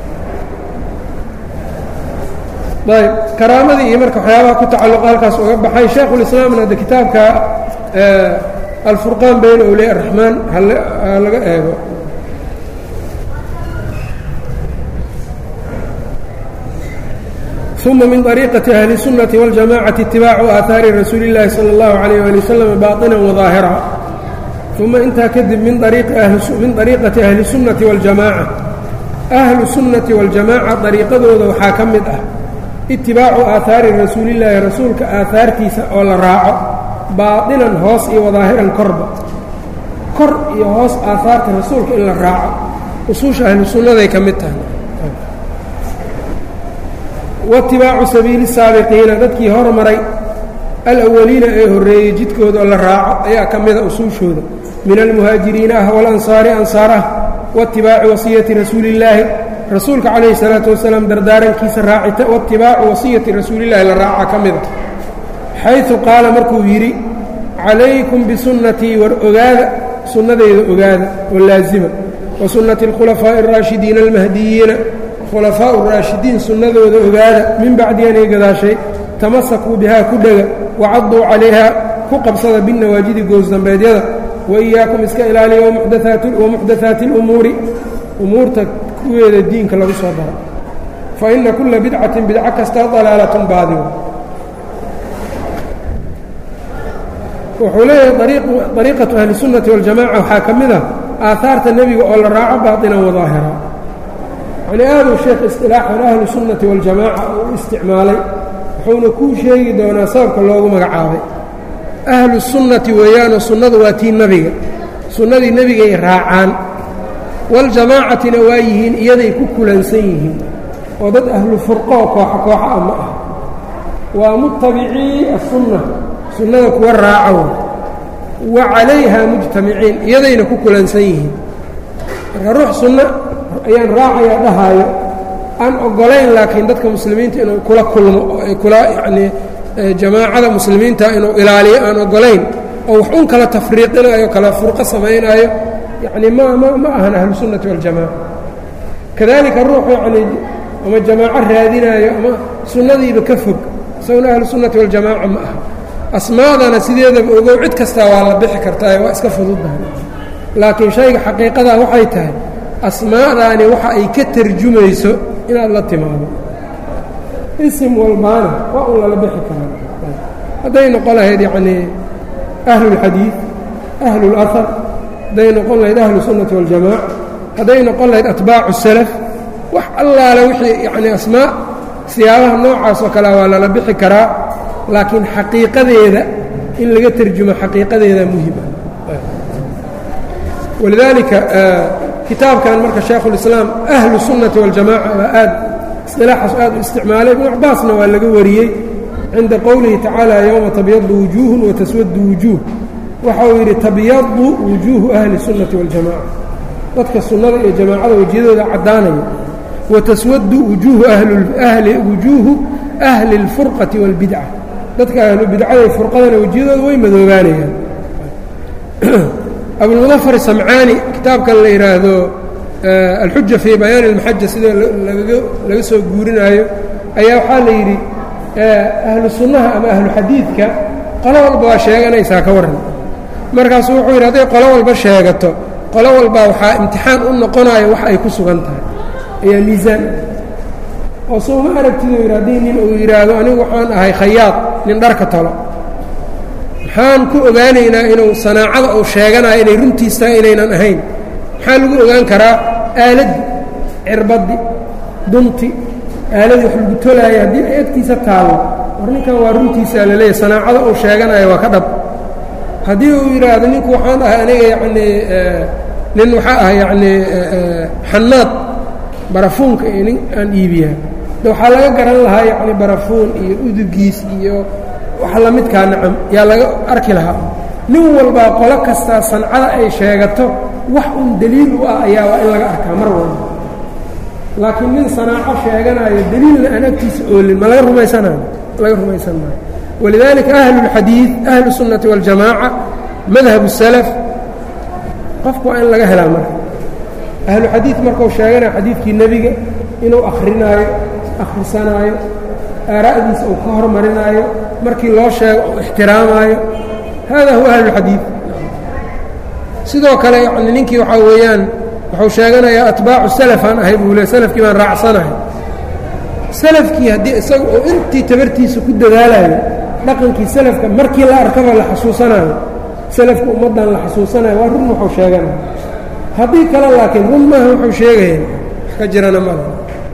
ayb karaamadii iyo marka waxyaabaha ku tacalluqa halkaas uga baxay shaekhulislaamna hadde kitaabka alfurqaan bayna awliya araxmaan ha laga eego uma min طariiqati ahli الsunnati wاljamacati itibaacu aahaari rasuuli اllahi salى اllahu عalayh ali waslm baطina wadaahira uma intaa kadib min طariiqati ahli الsunnati wاljamaaca ahlu sunnati wاljamaaca dariiqadooda waxaa ka mid ah itibaacu aahaari rasuulillaahi rasuulka aahaartiisa oo la raaco baadinan hoos iyo wadaahiran korba kor iyo hoos aahaarta rasuulka in la raaco usuusha ahlu sunnaday ka mid tahay waitibaacu sabiili saabiqiina dadkii hormaray alawaliina ee horreeyey jidkooda oo la raaco ayaa ka mida usuushooda min almuhaajiriina ah walansaari ansaar ah waitibaaci wasiyati rasuulillaahi rasuulka calayhi salaatu wasalaam dardaarankiisa raacita waitibaacu wasiyati rasuulillahi la raaca ka mida xaysu qaala markuu yidhi calaykum bisunnatii war ogaada sunnadeyda ogaada oo laasima wa sunnati alkhulafaa'i araashidiina almahdiyiina khulafaau raashidiin sunnadooda ogaada min bacdi anay gadaashay tamasakuu bihaa ku dhega wacadduu calayhaa ku qabsada binnawaajidi goosdambeedyada wa iyaakum iska ilaaliya wamuxdathaati اlumuuri umuurta kuweeda diinka lagu soo daro fa inna kulla bidcatin bidco kasta dalaalatun baadigo wuxuu leeyahay dariiqatu ahli sunnati waljamaca waxaa ka mid ah aahaarta nebiga oo la raaco baatinan wadaahira yacnii aaduu sheekh istilaaxan ahlu sunnati waljamaaca uu u isticmaalay wuxuuna kuu sheegi doonaa sababka loogu magacaabay ahlu sunnati weeyaanoo sunnadu waa tii nebiga sunnadii nebigay raacaan waljamaacatina waa yihiin iyaday ku kulansan yihiin oo dad ahlu furqoo kooxa kooxa ah ma ah waa mutabicii asunna sunnada kuwa raaco wa calayha mujtamiciin iyadayna ku kulansan yihiin marka ruux sunno ayaan raacayaa dhahaayo aan oggolayn laakiin dadka muslimiinta inuu kula kulmo oo ay kula yacnii jamaacada muslimiinta inuu ilaaliyo aan oggolayn oo wax un kala tafriiqinayo kala furqo samaynaayo yacnii ma ma ma ahan ahlu sunnati waljamaaca kadalika ruux yacnii ama jamaaco raadinaayo ama sunnadiiba ka fog isaguna ahlu sunnati waljamaaca ma aha asmaadana sideedaba ogow cid kastaa waa la bixi kartaa waa iska fududdahay laakiin shayga xaqiiqadaa waxay tahay asmaadaani waxa ay ka tarjumayso inaad la timaado isim walbaana waa un lala bixi karaa hadday noqon lahayd yacnii ahlulxadiid ahlulahar hadday noqon lahayd ahlu sunnati waljamaaca hadday noqon lahayd atbaacu salaf wax allaale wixii yacnii asmaa siyaabaha noocaas oo kalea waa lala bixi karaa laakiin xaqiiqadeeda in laga terjumo xaqiiqadeeda muhim ah walidaalika kitaabkan marka shaekhulislaam ahlu sunnati waljamaca waa aad isilaaxaas aad u isticmaalay ibnu cabaasna waa laga wariyey cinda qowlihi tacaala yowma tabyadu wujuuhun wataswadu wujuuh waxa uu yidhi tabyadu wujuuhu ahli sunnati waljamaca dadka sunnada iyo jamaacada wejiyadooda caddaanaya wataswadu wujuuhu ahli wujuuhu ahli اlfurqati wاlbidca dadka ahlu bidcada furqadana wejiyadooda way madoobaanayaan abulmudafar samcaani kitaabkan la yidhaahdo alxuja fii bayaani اlmaxaja sida laga soo guurinaayo ayaa waxaa la yidhi ahlu sunnaha ama ahlu xadiidka qolo walba waa sheeganaysaa ka warran markaasuu wuxuu yidhi hadday qolo walba sheegato qolo walbaa waxaa imtixaan u noqonayo wax ay ku sugan tahay ayaa miisaan oo soo ma aragtid uu yidhi haddii nin uu yidhaahdo anigu waxaan ahay khayaad nin dharka talo maxaan ku ogaanaynaa inuu sanaacada uu sheeganayo inay runtiis tahay inaynan ahayn maxaa lagu ogaan karaa aaladdi cirbaddi dunti aaladii wax lagu tolaaya haddii ay agtiisa taallo war ninkan waa runtiisaa la leeyahy sanaacada uu sheeganayo waa ka dhab haddii uu yidhaahdo ninku waxaan ahay aniga yacnii nin waxaa ahay yacnii xanaad barafuunka iyo nin aan iibiyaa de waxaa laga garan lahaa yacni barafuun iyo udugiis iyo wax la midkaa nacam yaa laga arki lahaa nin walbaa qolo kastaa sancada ay sheegato wax un deliil u ah ayaa waa in laga arkaa mar walba laakiin nin sanaaco sheeganayo deliilna aan agtiisa oolin ma laga rumaysanayo laga rumaysan maayo walidaalika ahlulxadiid ahlu sunnati waاljamaaca madhab salaf qofku waa in laga helaa marka ahlu xadiid markuu sheeganayo xadiidkii nebiga inuu akhrinaayo akhrisanaayo aaraa'diisa uu ka hormarinaayo markii loo sheego uu ixtiraamaayo hada huwa ahlulxadiid sidoo kale yani ninkii waxaa weeyaan wuxuu sheeganayaa atbaacu salafaan ahay buu le salafkii baan raacsanahay salafkii haddii isaga uu intii tabartiisa ku dadaalayo dhaqankii salafka markii la arkaba la xasuusanayo salafka ummaddan la xasuusanayo waa run wuxuu sheeganaya haddii kale laakiin run maaha wuxuu sheegaya wax ka jirana mala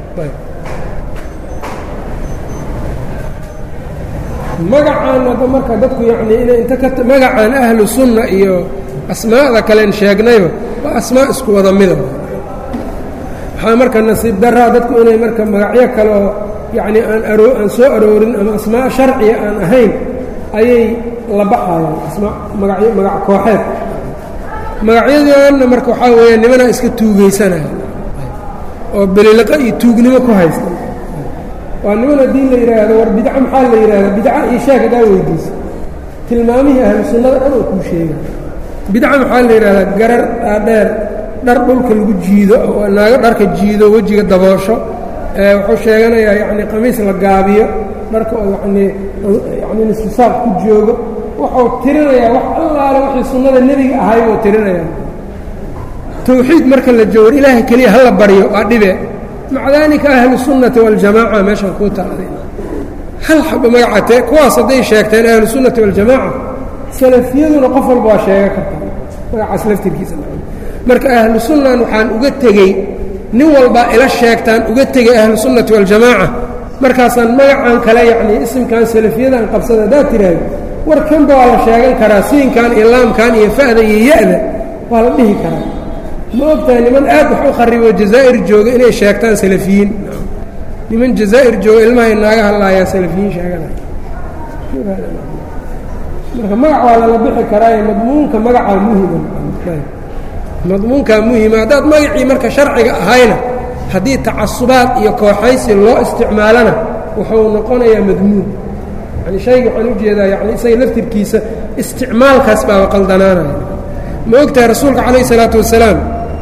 magacaan hadda marka dadku yacnii inay inta ka magacaan ahlu sunna iyo asmaa'da kalen sheegnayba waa asmaa isku wada mida waxaa marka nasiib daraa dadku inay marka magacyo kale oo yacnii aan aroo aan soo aroorin ama asmaa sharciya aan ahayn ayay la baxayaan asmaa magacyo magac kooxeed magacyadoonna marka waxaa weeya nimanaa iska tuugaysanaya oo beliliqa iyo tuugnimo ku haysta waa niman haddii la yidhaahdo war bidco maxaa la yidhahda bidca iyo sheeg hadaa weydiisa tilmaamihii ahlu sunnada dhan oo kuu sheega bidca maxaa la yidhahdaa garar dhaadheer dhar dhulka lagu jiido oo naago dharka jiido wejiga daboosho wuxuu sheeganayaa yacni qamiis la gaabiyo dharka oo yanii yani nistisaaq ku joogo wuxuu tirinayaa wax allaale wixii sunnada nebiga ahay buu tirinayaa tawxiid marka la joogo ilaahay keliya hala baryo waa dhibe maca daalika ahlu sunnati waljamaaca meeshaan kuu taaday hal xaba magacatee kuwaas hadday sheegteen ahlu sunnati waljamaaca salafiyaduna qof walba waa sheega kartaa magacaas laftirkiisa marka ahlu sunnan waxaan uga tegey nin walbaa ila sheegtaan uga tegey ahlu sunnati waljamaaca markaasaan magacan kale yacnii isimkan salafiyadan qabsada haddaad tiraahdo war kanba waa la sheegan karaa siinkan iyo laamkan iyo fa'da iyo ya-da waa la dhihi karaa ma ogtahay niman aad wax u kharibo jazaa'ir jooga inay sheegtaan salafiyiin niman jazaa'ir jooga ilmahay naaga hadlaayaan salafiyiin sheeganaya marka magac waa lala bixi karaaye madmuunka magacaa muhima madmuunkaa muhima haddaad magacii marka sharciga ahayna haddii tacasubaad iyo kooxaysi loo isticmaalana wuxuu noqonayaa madmuun yani shayga waxaan ujeedaa yani isaga laftirkiisa isticmaalkaas baaba qaldanaanaya ma ogtahay rasuulka calayh isalaatu wasalaam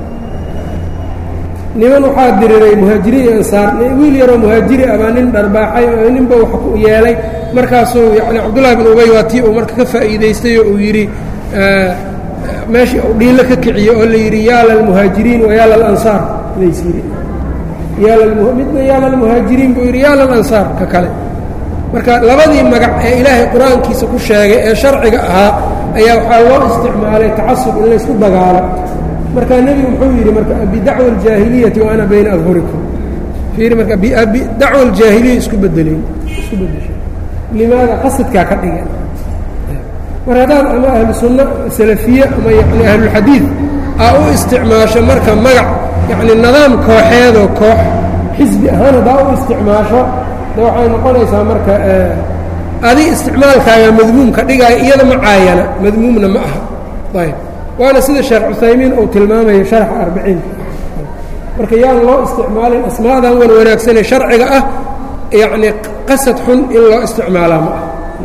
niman waxaa diriray muhaajiriin iyo ansaar wiil yaroo muhaajiri ah baa nin dharbaaxay oo ninba wax ku yeelay markaasuu yani cabdullahi bin ubay waa tii uu marka ka faa'iidaystay oo uu yidhi meeshii uu dhiilo ka kiciye oo la yidhi yaa lalmuhaajiriin wa yaa lalansaar lays yidhi midna yaa lalmuhaajiriin buu yidhi yaa lalansaar ka kale marka labadii magac ee ilaahay qur-aankiisa ku sheegay ee sharciga ahaa ayaa waxaa loo isticmaalay tacasub in laysku dagaalo markaa nebigu muxuu yidhi marka bidacwa aljaahiliyati wa ana bayna adhurikum fiiri marka dacwa aljaahiliya isku bedeleen isku bedeshay limaada qasadkaa ka dhigeen mar haddaad ama ahlu sunna salafiye ama yani ahlulxadiid aa u isticmaasho marka magac yacni nidaam kooxeedoo koox xisbi ahaan haddaa u isticmaasho de waxay noqonaysaa marka adi isticmaalkaaga madmuumka dhigaayo iyada ma caayana madmuumna ma aha ayb waana sida sheekh cuthaymiin uu tilmaamayo sharxa arbiciinka marka yaan loo isticmaalin asmaadan wan wanaagsanee sharciga ah yacni qasad xun in loo isticmaalaa ma ah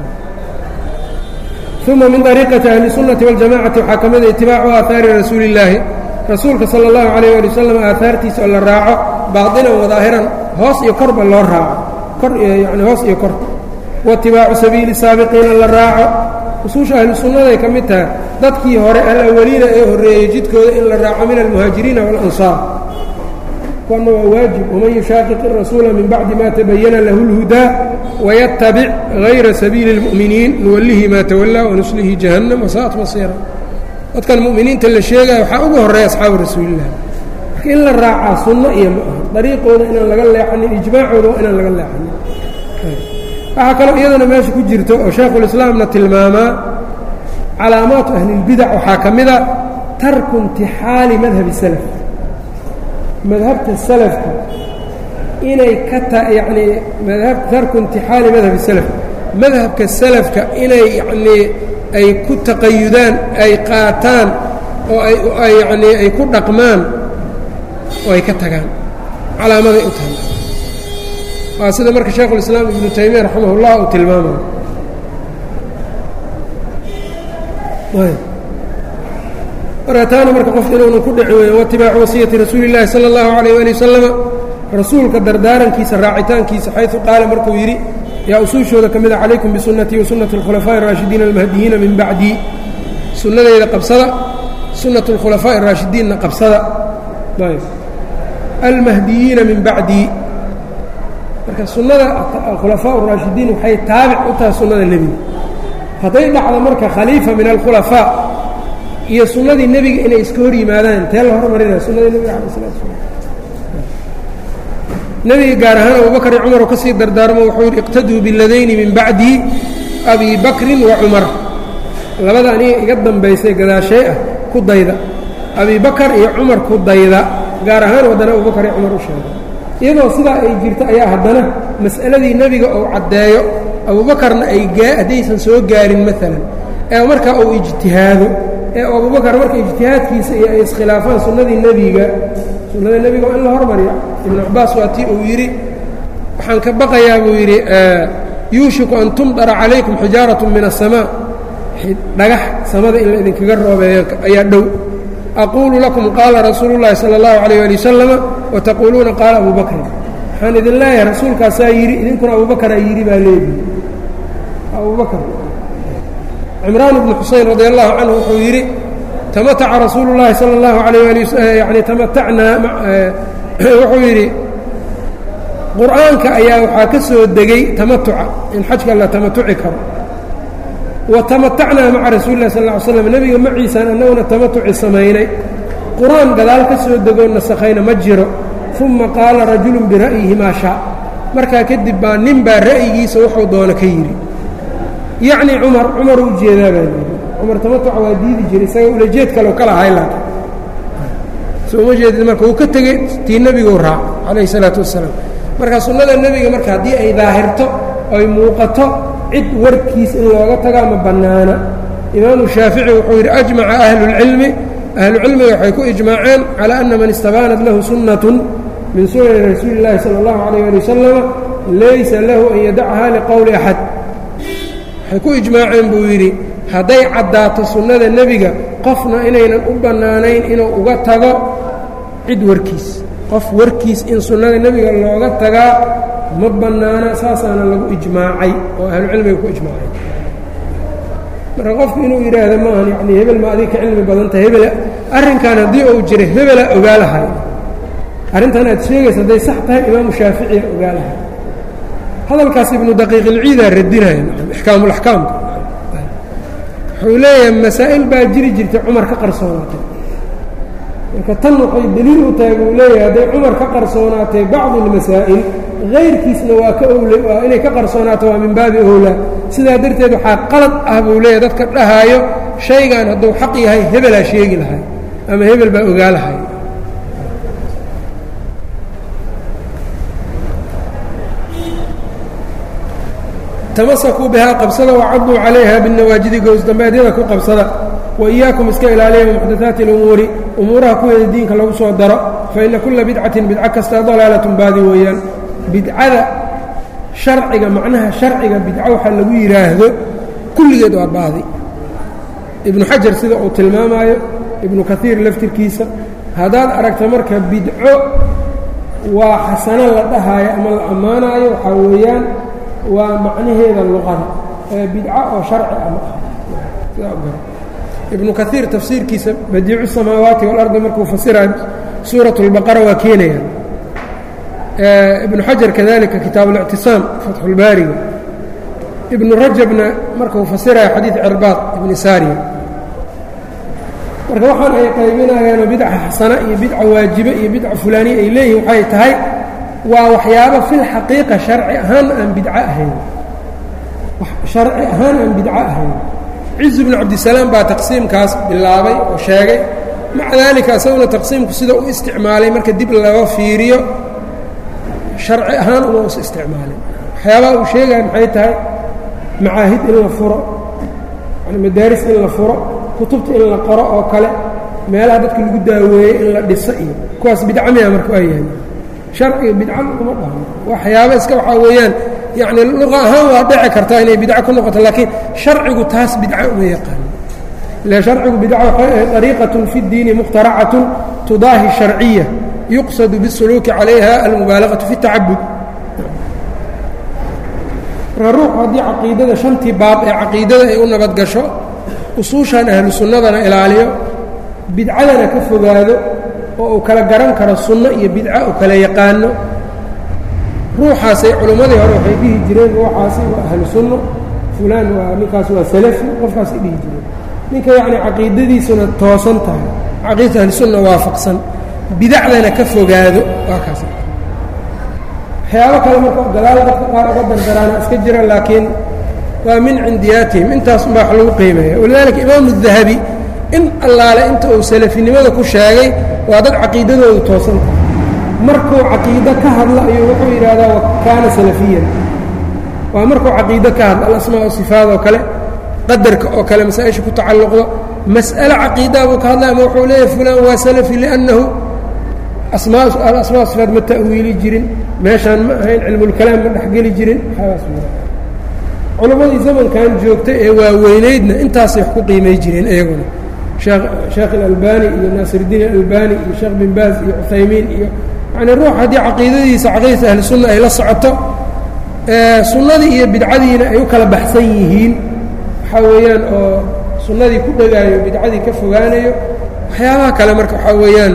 uma min ariiqati ahli الsunnati waاljamacati waxaa ka mida itibaacu aahaari rasuuli اllaahi rasuulka salى اllahu alayh ali wasalam aahaartiisa oo la raaco baadinan wadaahiran hoos iyo korba loo raaco kor yani hoos iyo kor waitibaacu sabiili saabiqiina la raaco usuusha ahlu sunnaday ka mid tahay dadkii hore alawaliina ee horreeyey jidkooda in la raaco min almuhaajiriina waاlansaar kuwana waa waajib waman yushaaqiq irasuula min bacdi ma tabayana lahu اlhudaa wayatabic hayra sabiili اlmu'miniin nuwallihi maa tawallaa wanuslihi jahannam wasaa'at masiira dadkan mu'miniinta la sheegaya waxaa ugu horreeya asxaabu rasuulilah marka in la raacaa sunno iyo ma aha dariiqooda inaan laga leexanin ijmaacooda waa inaan laga leexanin waxaa kaloo iyadana meesha ku jirto oo shaekhulislaamna tilmaamaa calaamaatu ahlilbidac waxaa ka mida tarku imtixaali madhabi salaf madhabta salafka inay ka ta yacnii madhab tarku imtixaali madhabi salaf madhabka salafka inay yacnii ay ku taqayudaan ay qaataan oo ay ay yacnii ay ku dhaqmaan oo ay ka tagaan calaamaday u tahay waa sida marka shaekhulislaam ibnu taymiya raximah ullah uu tilmaamayo marka taana marka qofka inuunan ku dhici weyn waitibaacu wasiyati rasuuli اllahi salى اllahu alayh ali wasalama rasuulka dardaarankiisa raacitaankiisa xayثu qaala markuu yidhi yaa usuushooda ka mida calaykum bisunatii wasunati اlkhulafaaءi الraashidiina almahdiyiina min bacdii sunnadeyda qabsada sunat اlkhulafaaءi الraashidiinna qabsada almahdiyiina min bacdii marka sunnada khulafaa الraashidiin waxay taabic u tahay sunnada nebiga hadday dhacdo marka khaliifa min alkhulafaa iyo sunnadii nebiga inay iska hor yimaadaan intee la hormarinaya sunnadii nebiga ala slat slam nebiga gaar ahaan abubakar iyo cumar oo ka sii dardaarmo wuxuu yidhi iqtaduu biladayni min bacdi abi bakrin wa cumar labada aniga iga dambaysay gadaashee ah ku dayda abi bakar iyo cumar ku dayda gaar ahaan waddana abubakar iyo cumar u sheegay iyadoo sidaa ay jirto ayaa haddana mas'aladii nebiga uu caddeeyo abuubakarna ay haddaysan soo gaarin maalan ee markaa uu ijtihaado ee abubakar marka ijtihaadkiisa iyo ay iskhilaafaan sunnadii nebiga sunnada nebiga waa in la hormarya ibnu cabaas waa tii uu yidhi waxaan ka baqayaa buu yidhi yuushiku an tumdara calaykum xijaarat min aلsamaa dhagax samada in la idinkaga roobeeyo ayaa dhow aquulu lakum qaala rasuulu اllahi salى اllahu alayh ali wasalama wataquuluuna qaala abu bakrin waxaan idin leeyahay rasuulkaasaa yidhi idinkuna abubakaraa yidhi baa leedihi abubakr cimraan ibnu xuseyn radi allahu canhu wuxuu yidhi tamataca rasuulu llahi sala اllahu alayh ali yani tamatacnaa wuxuu yidhi qur'aanka ayaa waxaa ka soo degay tamatuca in xajka la tamatuci karo wa tamatacnaa maca rasuuli lah sal ll ly slam nebiga maciisaan annaguna tamatuci samaynay qur-aan gadaal ka soo degoo nasakhayna ma jiro uma qaala rajulun bira'yihi maa shaa markaa kadib baa nin baa ra'yigiisa wuxuu doono ka yidhi yacni cumar cumar u jeedaa baa yidhi cumar tamatuca waa diidi jiray isaga ulajeed kaleo ka lahay laakin soo uma jeedid marka uu ka tegey tii nebiguu raaca calayhi isalaatu wassalaam marka sunnada nebiga marka haddii ay daahirto oy muuqato cid warkiis in looga tagaa ma bannaana imaamu shaafici wuxuu yidhi ajmaca ahluاlcilmi ahlucilmiga waxay ku ijmaaceen calى ana man istabaanat lahu sunnatun min sunani rasuuli اllahi salى اllahu alayh ali wasalama laysa lahu an yadacha liqowli axad waxay ku ijmaaceen buu yidhi hadday caddaato sunnada nebiga qofna inaynan u bannaanayn inuu uga tago cid warkiis qof warkiis in sunnada nebiga looga tagaa ma bannaana saasaana lagu ijmaacay oo ahlucilmiga ku ijmaacay marka qofku inuu yidhaahdo maahan yacni hebel ma adig ka cilmi badan tahay hebel arrinkan haddii uu jira hebela ogaalahay arrintan aad sheegaysa hadday sax tahay imaamu shaaficiya ogaalahay hadalkaas ibnu daqiiqilciidaa radinaya ixkaamulaxkaamka wuxuu leeyahay masaa'il baa jiri jirtay cumar ka qarsoonaatay marka tan waxay deliil u tahay buu leeyahay hadday cumar ka qarsoonaatay bacdu اlmasaa'il hayrkiisna waa ka owle waa inay ka qarsoonaato waa min baabi owlaa sidaa darteed waxaa qalad ah buu leeyahay dadka dhahaayo shaygan hadduu xaq yahay hebelaa sheegi lahay ama hebel baa ogaalahay tamasakuu bihaa qabsada wacaduu calayha binawaajidi gowsdambeedyada ku qabsada wa iyaakum iska ilaaliya muxdathaati اlumuuri umuuraha kuweeda diinka lagu soo daro faina kula bidcatin bidco kasta dalaalatun baadi weeyaan bidcada sharciga macnaha sharciga bidco waxaa lagu yidhaahdo kulligeed waa baadi ibnu xajar sida uu tilmaamaayo ibnu kaiir laftirkiisa haddaad aragta marka bidco waa xasano la dhahaayo ama la ammaanaayo waxaa weeyaan waa macnaheeda luqada ee bidco oo sharci ama ah sidaa gara ibnu kaiir tafsiirkiisa badiicu samaawaati walardi markuu fasirayo suuraة اlbaqara waa keenaya ibnu xajar kadalika kitaab اlictisaam fatxu اlbaariga ibnu rajabna markuu fasirayo xadiid cirbaad ibni saariya marka waxaan ay qaybinayaanoo bidca xasana iyo bidca waajibe iyo bidca fulaaniya ay leeyihin waxay tahay waa waxyaabo filxaqiiqa sharci ahaan aan bidco ahayn sharci ahaan aan bidco ahayn cizu bnu cabdisalaam baa taqsiimkaas bilaabay oo sheegay maca daalika isaguna taqsiimku sida u isticmaalay marka dib laga fiiriyo sharci ahaan uma us isticmaalin waxyaabaha uu sheegaya maxay tahay macaahid in la furo yani madaaris in la furo kutubta in la qoro oo kale meelaha dadka lagu daaweeyey in la dhiso iyo kuwaas bidca miya marka waa yahay sharciga bidca uma dhahno waxyaaba iska waxaa weeyaan yacni luqa ahaan waa dhici kartaa inay bidco ku noqoto laakiin sharcigu taas bidca uma yaqaano ile sharcigu bidca waxay ahayd ariiqatun fi اddiini mukhtaracatun tudaahi sharciya yuqsadu biاsuluuki calayha almubaalaqatu fi اtacabud marka ruuxu haddii caqiidada shantii baab ee caqiidada ay u nabadgasho usuushan ahlu sunnadana ilaaliyo bidcadana ka fogaado oo uu kala garan karo sunno iyo bidco uu kala yaqaano ruuxaasay culimmadii hore waxay dhihi jireen ruuxaasi waa ahlu sunno fulaan waa ninkaas waa salafi qofkaasay dhihi jireen ninka yacni caqiidadiisuna toosan tahay caqiidata ahlusunna waafaqsan bidacdana ka fogaado waa kaas waxyaabo kale marka gadaal dadka qaar uga dardaraana iska jira laakiin waa min cindiyaatihim intaas unbaa wax lagu qiimeeya walidaalika imaamu dahabi in allaale inta uu salafinimada ku sheegay waa dad caqiidadoodu toosan tahay markuu caqiido ka hadlo ayuu wuxuu yidhaahdaa wa kaana salafiyan waa markuu caqiido ka hadlo alasmaa o sifaad oo kale qadarka oo kale masaa-isha ku tacalluqdo mas'ale caqiidaa buu ka hadlay ama wuxuu leeyahay fulaan waa salafi liannahu asmaa alasmaa sifaad ma ta'wiili jirin meeshaan ma ahayn cilmulkalaam ma dhexgeli jirin culammadii zamankan joogtay ee waaweynaydna intaasay wax ku qiimay jireen iyaguna sheekh اlalbani iyo naasirdiin alalbani iyo sheekh bin baaz iyo cuthaymiin iyo yani ruux haddii caqiidadiisa caqiidata ahli sunna ay la socoto sunnadii iyo bidcadiina ay u kala baxsan yihiin waxaa weeyaan oo sunnadii ku dhegaayo bidcadii ka fogaanayo waxyaabaha kale marka waxaa weeyaan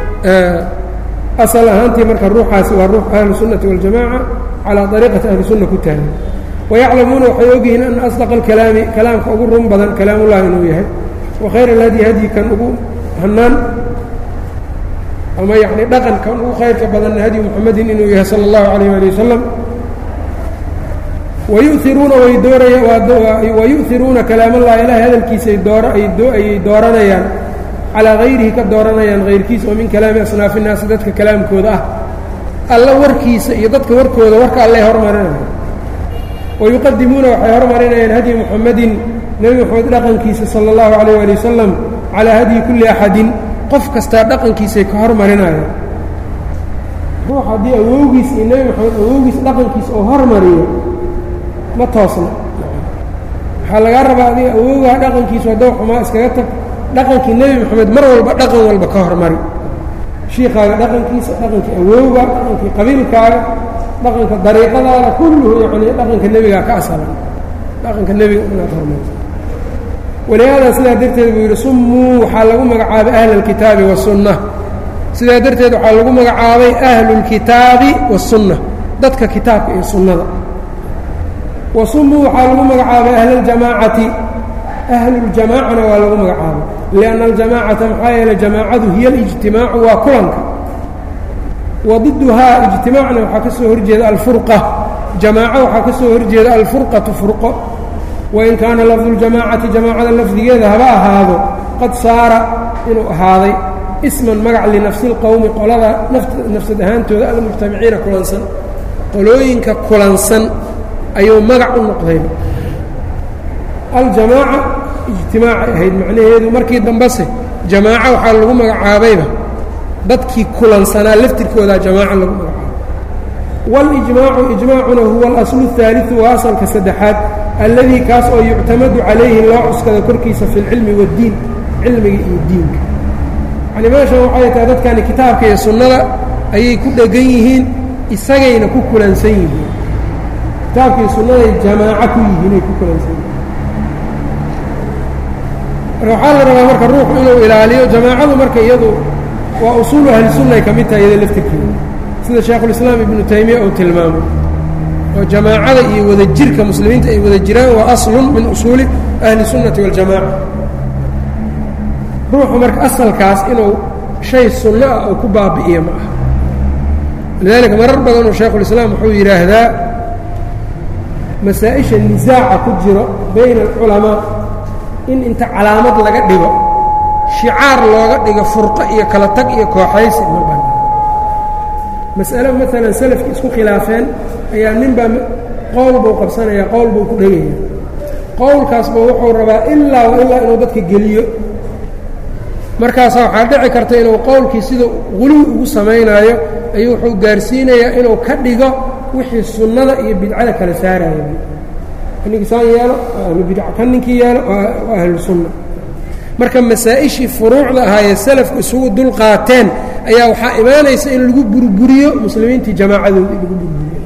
asal ahaantii marka ruuxaasi waa ruux ahlu sunnati waاljamaca calaa ariiqati ahli sunna ku taagan wayaclamuuna waxay ogyihiin ana asdaqa alkalaami kalaamka ugu run badan kalaamullahi inuu yahay wakhayr alhadyi hadyi kan ugu hannaan ama yacni dhaqan kan ugu khayrka badanna hadyu muxamedin inuu yahay sala allahu calayh ali wasalam wayuiruuna way dooraya wayu'iruuna kalaamallahi ilahay hadalkiisay doora ayay dooranayaan calaa hayrihi ka dooranayaan hayrkiisa oo min kalaami asnaafi innaasi dadka kalaamkooda ah alla warkiisa iyo dadka warkooda warka allay hormarinaya wayuqadimuuna waxay hormarinayaan hadyi muxamedin nebi moxamed dhaqankiisa sala allahu calayh ali wasalam calaa hadyi kulli axadin qof kastaa dhaqankiisay ka hormarinayaan ruux haddii awowgiis iyo nebi moxamed awowgiis dhaqankiisa oo hormariyo ma toosna waxaa lagaa rabaa adiga awowgaa dhaqankiisu haddou xumaa iskaga tag dhaqankii nebi moxamed mar walba dhaqan walba ka hormari shiikaaga dhaqankiisa dhaqankii awowga dhaqankii qabiilkaaga dhaqanka dariiqadaada kulluhu yacni dhaqanka nebigaa ka asalan dhaqanka nebiga inaad hormarto walihaada sidaa darteed buu yidhi summuu waxaa lagu magacaabay ahla alkitaabi wasunna sidaa darteed waxaa lagu magacaabay ahlulkitaabi wasunna dadka kitaabka iyo sunnada wa summuu waxaa lagu magacaabay ahluljamaacati ahluljamaacana waa lagu magacaabay lianna aljamaacata maxaa yeeley jamaacadu hiya alijtimaacu waa kulanka wadiduhaa ijtimaacna waxaa ka soo horjeeda alfurqa jamaaco waxaa ka soo horjeeda alfurqatu furqo wain kaana lafdu ljamaacati jamaacada lafdigeeda haba ahaado qad saara inuu ahaaday isman magac linafsi اlqowmi qolada nafsad ahaantooda almujtamiciina kulansan qolooyinka kulansan ayuu magac u noqdayba aljamaaca ijtimaacay ahayd macnaheedu markii dambese jamaaco waxaa lagu magacaabayba dadkii kulansanaa laftirkoodaa jamaaco lagu magacaabay waاlijmaacu ijmaacuna huwa alaslu الثaaliثu waa asalka saddexaad alladii kaas oo yuctamadu calayhi loo cuskada korkiisa fi اlcilmi waاddiin cilmiga iyo diinka yani meeshan waxay tahay dadkani kitaabka iyo sunnada ayay ku dhegan yihiin isagayna ku kulansan yihiin kitaabka iyo sunnaday jamaaco ku yihiin ay ku kulansan yihiin marka waxaa la rabaa marka ruuxu inuu ilaaliyo jamaacadu marka iyadu waa usuulu ahli sunnay ka mid tahay iyada laftirkeeda sida shaekhulislaam ibnu taymiya uu tilmaamay oo jamaacada iyo wadajirka muslimiinta ay wada jiraan waa aslun min usuuli ahli sunnati waاljamaca ruuxu marka asalkaas inuu shay sunno ah oo ku baabi'iyo ma aha lidaalika marar badanuu shaekhulislaam wuxuu yidhaahdaa masaa-isha nisaaca ku jiro bayna alculamaa in inta calaamad laga dhigo shicaar looga dhigo furqo iyo kala tag iyo kooxaysi ma bana mas'alo maalan salafki isku khilaafeen ayaa ninbaa qowl buu qabsanayaa qowl buu ku dhegaya qowlkaasba wuxuu rabaa ilaa wa ilaa inuu dadka geliyo markaasaa waxaa dhici karta inuu qowlkii sida quluwi ugu samaynaayo ayuu wuxuu gaarsiinayaa inuu ka dhigo wixii sunnada iyo bidcada kala saaraya ninkisaan yeelo waa ahlu bidca kan ninkii yeelo waa ahlu sunna marka masaa-ishii furuucda ahaayee salafku isugu dul qaateen ayaa waxaa imaanaysa in lagu burburiyo muslimiintii jamaacadooda in lagu burburiyo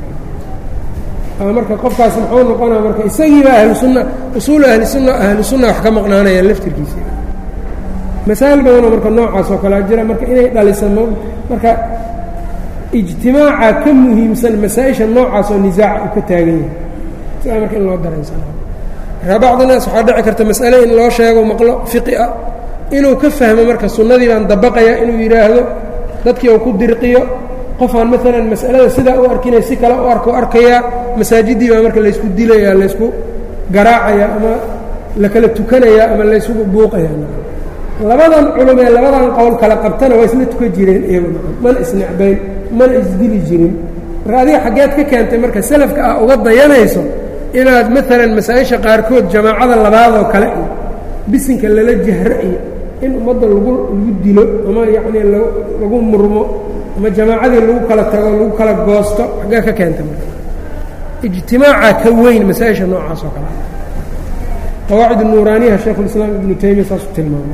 marka qofkaas muxuu noqonaa marka isagiiba ahlu sunna usuulu ahli sunna ahlu sunna wax ka maqnaanayaan laftirkiisa masaa'il badanoo marka noocaas oo kalea jira marka inay dhalisan marka ijtimaaca ka muhiimsan masaa-isha noocaas oo nisaaca uu ka taagan yahay sidaa marka in loo daraynsana marka bacdi naas waxaa dhici karta mas'ale in loo sheego maqlo fiqi ah inuu ka fahmo marka sunnadii baan dabaqaya inuu yidhaahdo dadkii uu ku dirqiyo qofaan maalan mas'alada sidaa u arkinay si kale u arko arkayaa masaajiddii baa marka laysku dilaya laysku garaacaya ama la kala tukanaya ama laysugu buuqaya labadan culum ee labadan qowl kala qabtana waa isla tukan jireen iyagu mana isnecbayn mana isdili jirin marka adiga xaggeed ka keentay marka salafka ah uga dayanayso inaad maalan masaa-isha qaarkood jamaacada labaadoo kale iyo bisinka lala jahro iyo in ummadda lagu lagu dilo ama yacnii lagu murmo ama jamaacadii lagu kala tago lagu kala goosto xaggee ka keentay marka ijtimaaca ka weyn masaa-isha noocaas oo kale qawaacid nuuraaniyaha shaekhulislaam ibnu taymiya saasuu tilmaamay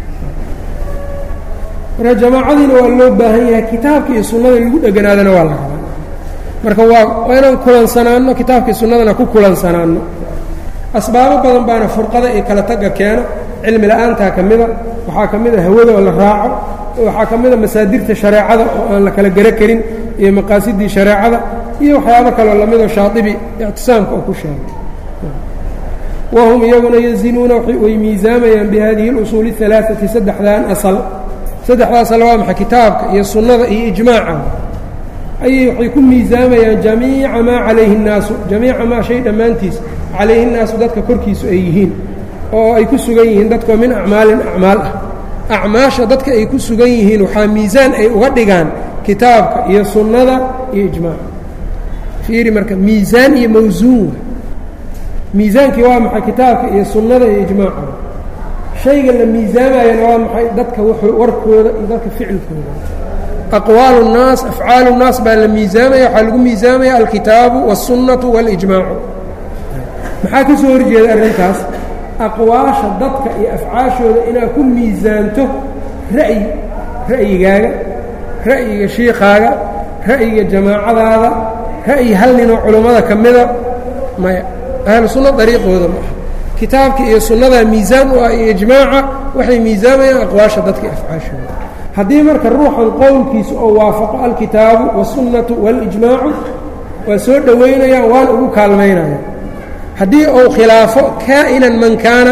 marka jamaacadiina waa loo baahan yahay kitaabka iyo sunnada lagu dheganaadana waa la rabaa marka waa waa inaan kulansanaanno kitaabka iyo sunnadana ku kulansanaanno asbaabo badan baana furqada iyo kala tagga keeno cilmi la-aantaa ka mida waxaa ka mida hawada oo la raaco waxaa ka mida masaadirta shareecada oo aan la kala garo karin iyo maqaasidii shareecada iyo waxyaabo kaloo lamidoo shaadibi ictisaamka oo ku sheegay wahum iyaguna yazinuuna way miisaamayaan bihadihi اlusuuli الalaaثati saddexdan asal saddexda asal waa maxay kitaabka iyo sunnada iyo ijmaaca ayay waxay ku miisaamayaan jamiica maa calayhi الnaasu jamiica maa shay dhammaantiis calayhi الnaasu dadka korkiisu ay yihiin oo ay ku sugan yihiin dadkoo min acmaalin acmaal ah acmaasha dadka ay ku sugan yihiin waxaa miisaan ay uga dhigaan kitaabka iyo sunnada iyo ijmaaca fiiri marka miisaan iyo mawsuun miisaankii waa maxay kitaabka iyo sunnada iyo ijmaaca shayga la miisaamayana waa maxay dadka warkooda iyo dadka ficilkooda aqwaalu الnaas afcaalu الnaas baa la miisaamaya waxaa lagu miisaamaya alkitaabu wالsunnatu wاlijmaacu maxaa ka soo horjeeda arrintaas aqwaasha dadka iyo afcaashooda inaad ku miisaanto ra'yi ra'yigaaga ra'yiga shiikaaga ra'yiga jamaacadaada ra'yi hal ninoo culummada ka mida maya ahlu sunna dariiqooda ma aha kitaabka iyo sunnadaa miisaan u ah iyo ijmaaca waxay miisaamayaan aqwaasha dadka iyo afcaashooda haddii marka ruuxan qowlkiisa oo waafaqo alkitaabu wاsunnatu wاlijmaacu waa soo dhowaynayaan waan ugu kaalmaynaya haddii uu khilaafo kaa'inan man kaana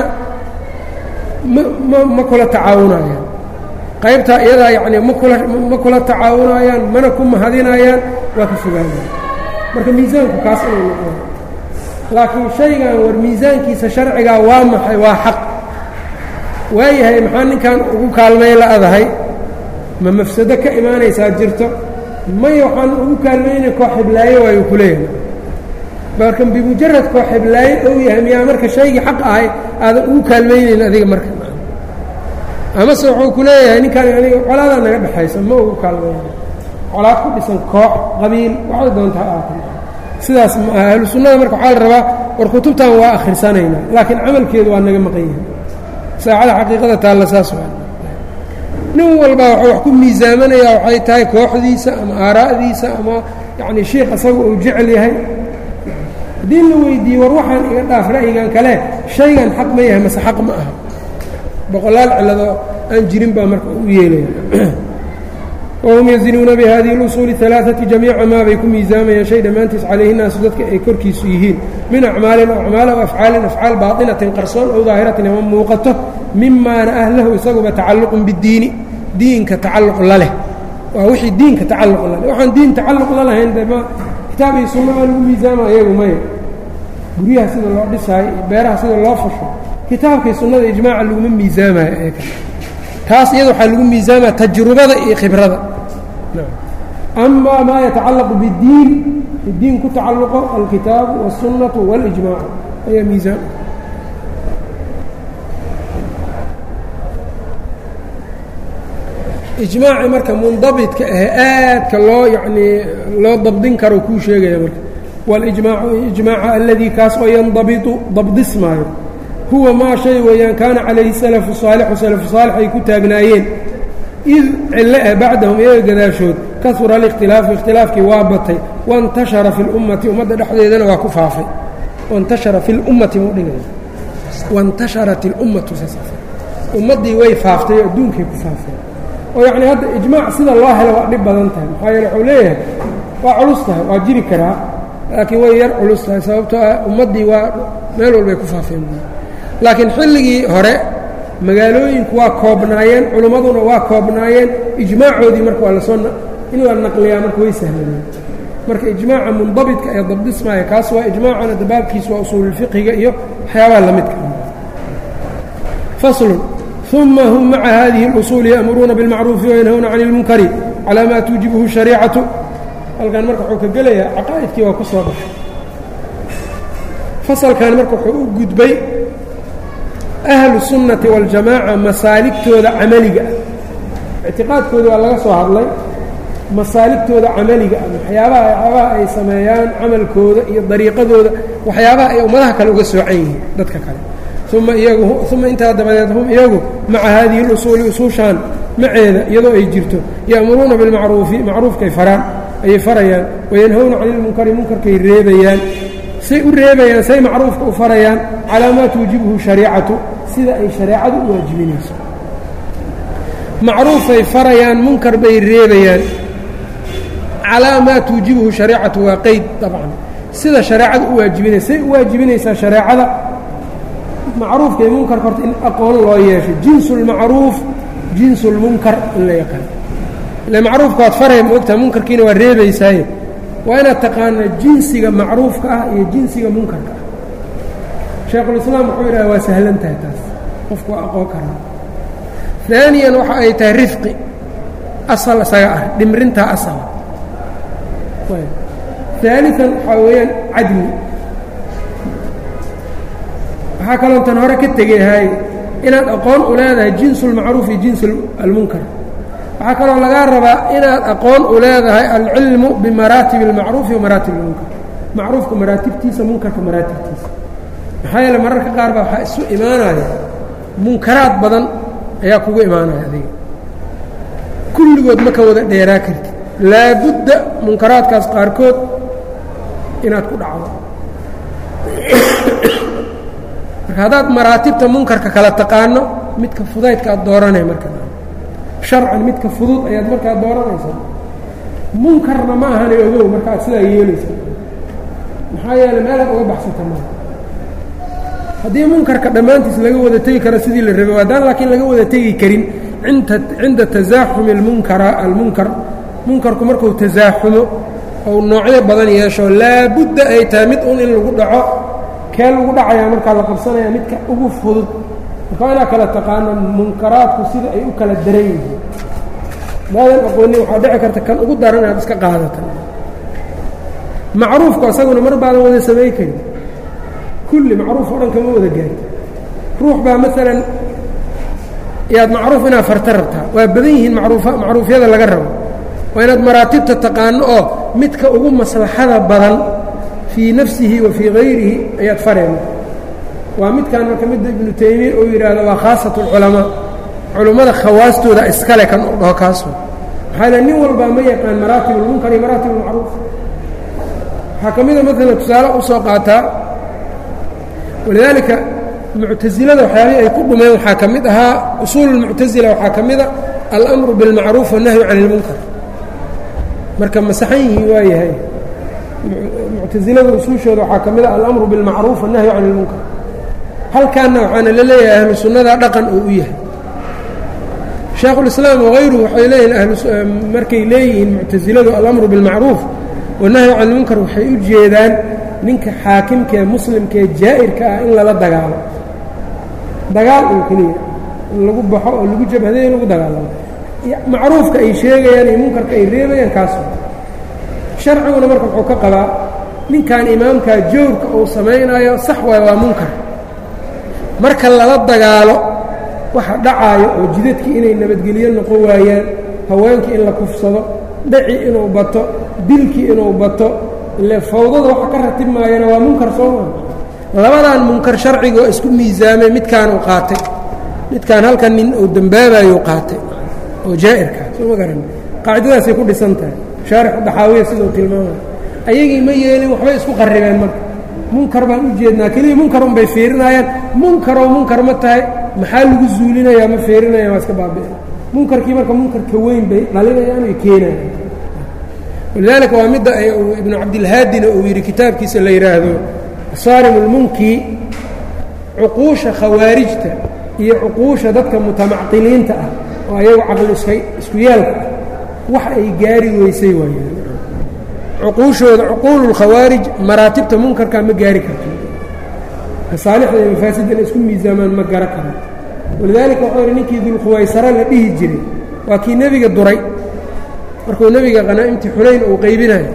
ma ma kula tacaawunayaan qaybtaa iyadaa yacnii makula ma kula tacaawunayaan mana ku mahadinayaan waa ka fogaanaya marka miisaanku kaas inuu noqon laakiin shaygan war miisaankiisa sharcigaa waa maxay waa xaq waayahay maxaa ninkan ugu kaalmay la-adahay ma mafsado ka imaanaysaa jirto maya waxaan ugu kaalmaynay koo xiblaaye waayu ku leeyahay marka bimujarad koo xiblaaye ou yahay miyaa marka shaygii xaq ahay aadan ugu kaalmaynayn adiga marka amase wuxuu ku leeyahay ninkaan aniga colaadaa naga dhexaysa ma ugu kaalmayna colaad ku dhisan koox qabiil waxay doontaa aata sidaas ma aha ahlu sunnada marka waxaa la rabaa war kutubtan waa akhrisanaynaa laakiin camalkeedu waa naga maqan yahay saacada xaqiiqada taalla saas waa nin walba wuxuu wax ku miisaamanayaa waxay tahay kooxdiisa ama aaraa'diisa ama yacni shiikh asaga uu jecel yahay haddii la weydiiye war waxaan iga dhaaf ra'yigan kale shaygan xaq ma yahay mase xaq ma aha boqolaal cilado aan jirin baa marka u yeelaya wahum yazinuuna bihadihi اlusuuli alaaثati jamiica maa bay ku miisaamayaan shay dhammaantiis calayhi naasu dadka ay korkiisu yihiin min acmaalin o acmaal o afcaalin afcaal baatinatin qarsoon ow daahiratin ama muuqato mimaana ahlahu isaguba tacalluqun bidiini diinka tacalluq la leh waa wixii diinka tacalluq la leh waxaan diin tacalluq la lahayn de ma kitaab iyo sunna baa lagu miisaama ayagu maya guryaha sida loo dhisaayo iyo beeraha sida loo fasho kitaabkii sunnada ijmaaca laguma miisaamayo ee kale taas iyada waxaa lagu miisaamaya tajrubada iyo khibrada ama maa yatacallaqu biddiin diin ku tacalluqo alkitaabu wالsunnatu wاlijmaacu ayaa miisaan ijmaaci marka mundabidka ahe aadka loo yanii loo dabdin karo kuu sheegaya marka wاlijmaacu ijmaaca aladii kaas oo yandabitu dabdismaayo huwa maa shay weeyaan kaana calayhi salafu saalixu salafu saalix ay ku taagnaayeen id cilo ah bacdahum iyaga gadaashood kasura alikhtilaafu ikhtilaafkii waa batay waintashara fi lummati ummadda dhexdeedana waa ku faafay waintashara fi lummati muu dhigaya waintasharat ilummatu ummaddii way faaftay oo adduunkay ku faafeen oo yacnii hadda ijmaac sida loo helo waa dhib badan tahay maxaa yeele wuxuu leeyahay waa culus tahay waa jiri karaa laakiin way yar culus tahay sababtoo ah ummaddii waa meel walbay ku faafeen laakiin xilligii hore magaalooyinku waa koobnaayeen culimmaduna waa koobnaayeen ijmaacoodii marka waa lasoo in la naqliyaa marka way sahlaneen marka ijmaaca mundabidka ee dabdismaaya kaas waa ijmaacana dabaabkiis waa usuululfiqhiga iyo waxyaabaha la midka faslun uma hum maca hadihi اlusuuli ya'muruuna biاlmacruufi wayanhawna cani اlmunkari calaa maa tuujibuhu shariicatu halkan marka wuxuu ka gelayaa caqaa'idkii waa ku soo baxay fasalkan marka wuxuu u gudbay ahlu sunnati waاljamaaca masaaligtooda camaliga ah ictiqaadkooda waa laga soo hadlay masaaligtooda camaliga ah waxyaabaha waxyaabaha ay sameeyaan camalkooda iyo dariiqadooda waxyaabaha ay ummadaha kale uga soocan yihiin dadka kale uma iyagu uma intaa dabadeed hum iyagu maca haadihi اlusuuli usuushaan maceeda iyadoo ay jirto ya'muruuna bilmacruufi macruufkay faraan ayay farayaan wayanhawna cani ilmunkari munkarkay reebayaan say u reebayaan say macruufka u farayaan calaa maa tuujibhu shariicatu sida ay shareecadu u waajibinayso macruufay farayaan munkar bay reebayaan calaa maa tuujibhu shariicatu waa qeyd dabcan sida shareecadu u waajibinaysa say u waajibinaysaa shareecada macruufka iyo munkarka horta in aqoon loo yeesho jinsu lmacruuf jinsu lmunkar in la yaqaan ile macruufka waad faraya ma ogtaha munkarkiina waa reebaysaaye waa inaad taqaana jinsiga macruufka ah iyo jinsiga munkarka ah shaykhulislaam wuxuu yidhaha waa sahlan tahay taas qofku waa aqoon karaa daaniyan waxa ay tahay rifqi asal isaga ah dhimrintaa asala daalian waxaa weeyaan cadli waxaa kaloo tan hore ka tegayahay inaad aqoon u leedahay jinsu اlmacruuf iyo jinsi almunkar waxaa kaloo lagaa rabaa inaad aqoon u leedahay alcilmu bimaraatibi اlmacruufi wa maraatib اlmunkar macruufka maraatibtiisa munkarka maraatibtiisa maxaa yeele mararka qaar baa waxaa isu imaanaya munkaraad badan ayaa kugu imaanaya adiga kulligood ma ka wada dheeraa kartid laabudda munkaraadkaas qaarkood inaad ku dhacdo marka haddaad maraatibta munkarka kala taqaano midka fudaydka aad dooranay marka sharcan midka fudud ayaad markaa dooranaysaa munkarna ma ahana ogow marka aad sidaa yeelaysaa maxaa yeele meelaad uga baxsata maa haddii munkarka dhammaantiis laga wada tegi karo sidii la rabay haddaan laakiin laga wada tegi karin inta cinda tasaaxumi almunkara almunkar munkarku markuu tasaaxumo ou noocyo badan yeesho laabudda ay tahay mid un in lagu dhaco kee lagu dhacayaa markaa la qabsanaya midka ugu fudud marka waa inaa kala taqaano munkaraadku sida ay u kala daran yihiin daadan aqoonin waxaa dhici karta kan ugu daran inaad iska qaadata macruufku asaguna mar baadan wada samay karin kulli macruuf oo dhan kama wada gaarta ruux baa maalan yaad macruuf inaad farta rabtaa waa badan yihiin maruufa macruufyada laga rabo waa inaad maraatibta taqaano oo midka ugu maslaxada badan fii nafsihi wa fii hayrihi ayaad fareen waa midkan marka midda ibnu taymiya uu yidhaahdo waa khaasat اlculamaa culummada khawaastooda iskale kan u dhaho kaaso maxaa le nin walbaa ma yaqaan maraatib اlmunkar iyo maraatib اlmacruuf waxaa ka mida maalan tusaale u soo qaataa walidaalika muctasilada waxyaabihii ay ku dhumeen waxaa ka mid ahaa usuul اlmuctasila waxaa ka mida almru biاlmacruuf wالnahyu can اlmunkar marka masaxan yihiin waa yahay muctasilada usuushooda waxaa ka mid a alamru biاlmacruuf wالnahyu can اlmunkar halkaanna waxaana la leeyahay ahlu sunnada dhaqan uu u yahay shaekhulislaam wagayruhu waxay leeyihin markay leeyihiin muctasiladu alamru biاlmacruuf wالnahyu can اlmunkar waxay u jeedaan ninka xaakimkaee muslimkaee jaa'irka ah in lala dagaalo dagaal oo keliya in lagu baxo oo lagu jabhaday lagu dagaalamo macruufka ay sheegayaan iyo munkarka ay reebayaan kaas sharciguna marka wuxuu ka qabaa ninkan imaamkaa joogka uu samaynayo sax waay waa munkar marka lala dagaalo waxa dhacaayo oo jidadkii inay nabadgelyo noqon waayaan haweenkii in la kufsado dhaci inuu bato dilkii inuu bato ile fawdada waxa ka ratib maayana waa munkar soo maa labadan munkar sharciga oo isku miisaamay midkaan uu qaatay midkaan halkan nin uu dembaabayo qaatay oo jaa'irka soo ma garan qaacidadaasay ku dhisan tahay shaarixu daxaawiya sidau tilmaamaya ayagii ma yeelin waxbay isku qarribeen marka munkar baan u jeednaa keliya munkar unbay fiirinayaan munkaroo munkar ma tahay maxaa lagu zuulinayaa ma fiirinayaan waa iska baabi'in munkarkii marka munkarka weyn bay dhalinayaan ay keenayaan walidaalika waa midda ibnu cabdilhaadina uu yidhi kitaabkiisa la yidhaahdo saarim ulmunki cuquusha khawaarijta iyo cuquusha dadka mutamacqiliinta ah oo ayagu caqli iska isku yaalka ah wax ay gaari weysay waayeen cuquushooda cuquululkhawaarij maraatibta munkarka ma gaari karto masaalixda iyo mafaasidda inay isku miisaamaan ma gara karo walidaalika waxuu yidhi ninkii dulkhuwaysara la dhihi jiray waa kii nebiga duray markuu nebiga qanaa'imtii xunayn uu qaybinayo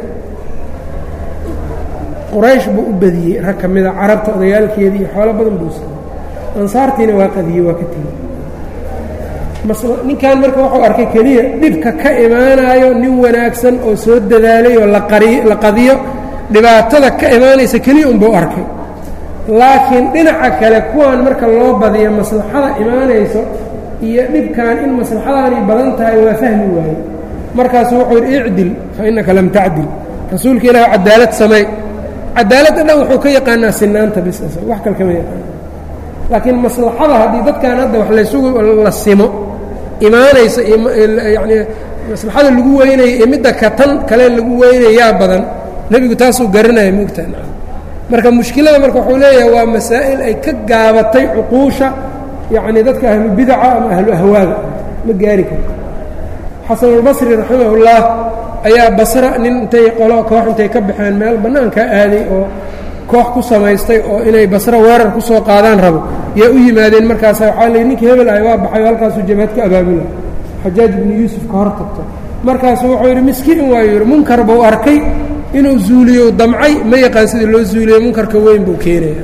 quraysh buu u badiyey rag ka mida carabta odayaalkeeda iyo xoolo badan buu siiyey ansaartiina waa qadiyey waa ka tegey ninkan marka wuxuu arkay keliya dhibka ka imaanayo nin wanaagsan oo soo dadaalay oo la qadiyo dhibaatada ka imaanaysa keliya unbuu arkay laakiin dhinaca kale kuwan marka loo badiyo maslaxada imaanayso iyo dhibkan in maslaxadaanay badan tahay waa fahmi waaye markaasu wuxuu yidhi icdil fa innaka lam tacdil rasuulka ilaah cadaalad samey cadaaladda dhan wuxuu ka yaqaanaa sinaanta bis wax kale kama yaqaana laakiin maslaxada haddii dadkan hadda wax laysugu la simo imaanaysa yani maslaxada lagu weynaya iyo midda ka tan kale lagu weynayaa badan nebigu taasuu garanaya moogtaa marka mushkilada marka wuxuu leeyahay waa masaa'il ay ka gaabatay cuquusha yacni dadka ahlu bidaca ama ahlu ahwaaga ma gaari karto xasanulbasri raximahullah ayaa basra nin intay qolo koox intay ka baxeen meel bannaankaa aaday oo koox ku samaystay oo inay basro weerar ku soo qaadaan rabo yaa u yimaadeen markaasa waxaa lii ninkii hebel ahy waa baxay oo halkaasuu jabhad ka abaabula xajaaj ibnu yuusuf ka hor tagto markaasu wuxuu yidhi miskiin waayu yidhi munkar buu arkay inuu zuuliyo damcay ma yaqaan sida loo zuuliyo munkarka weyn buu keenaya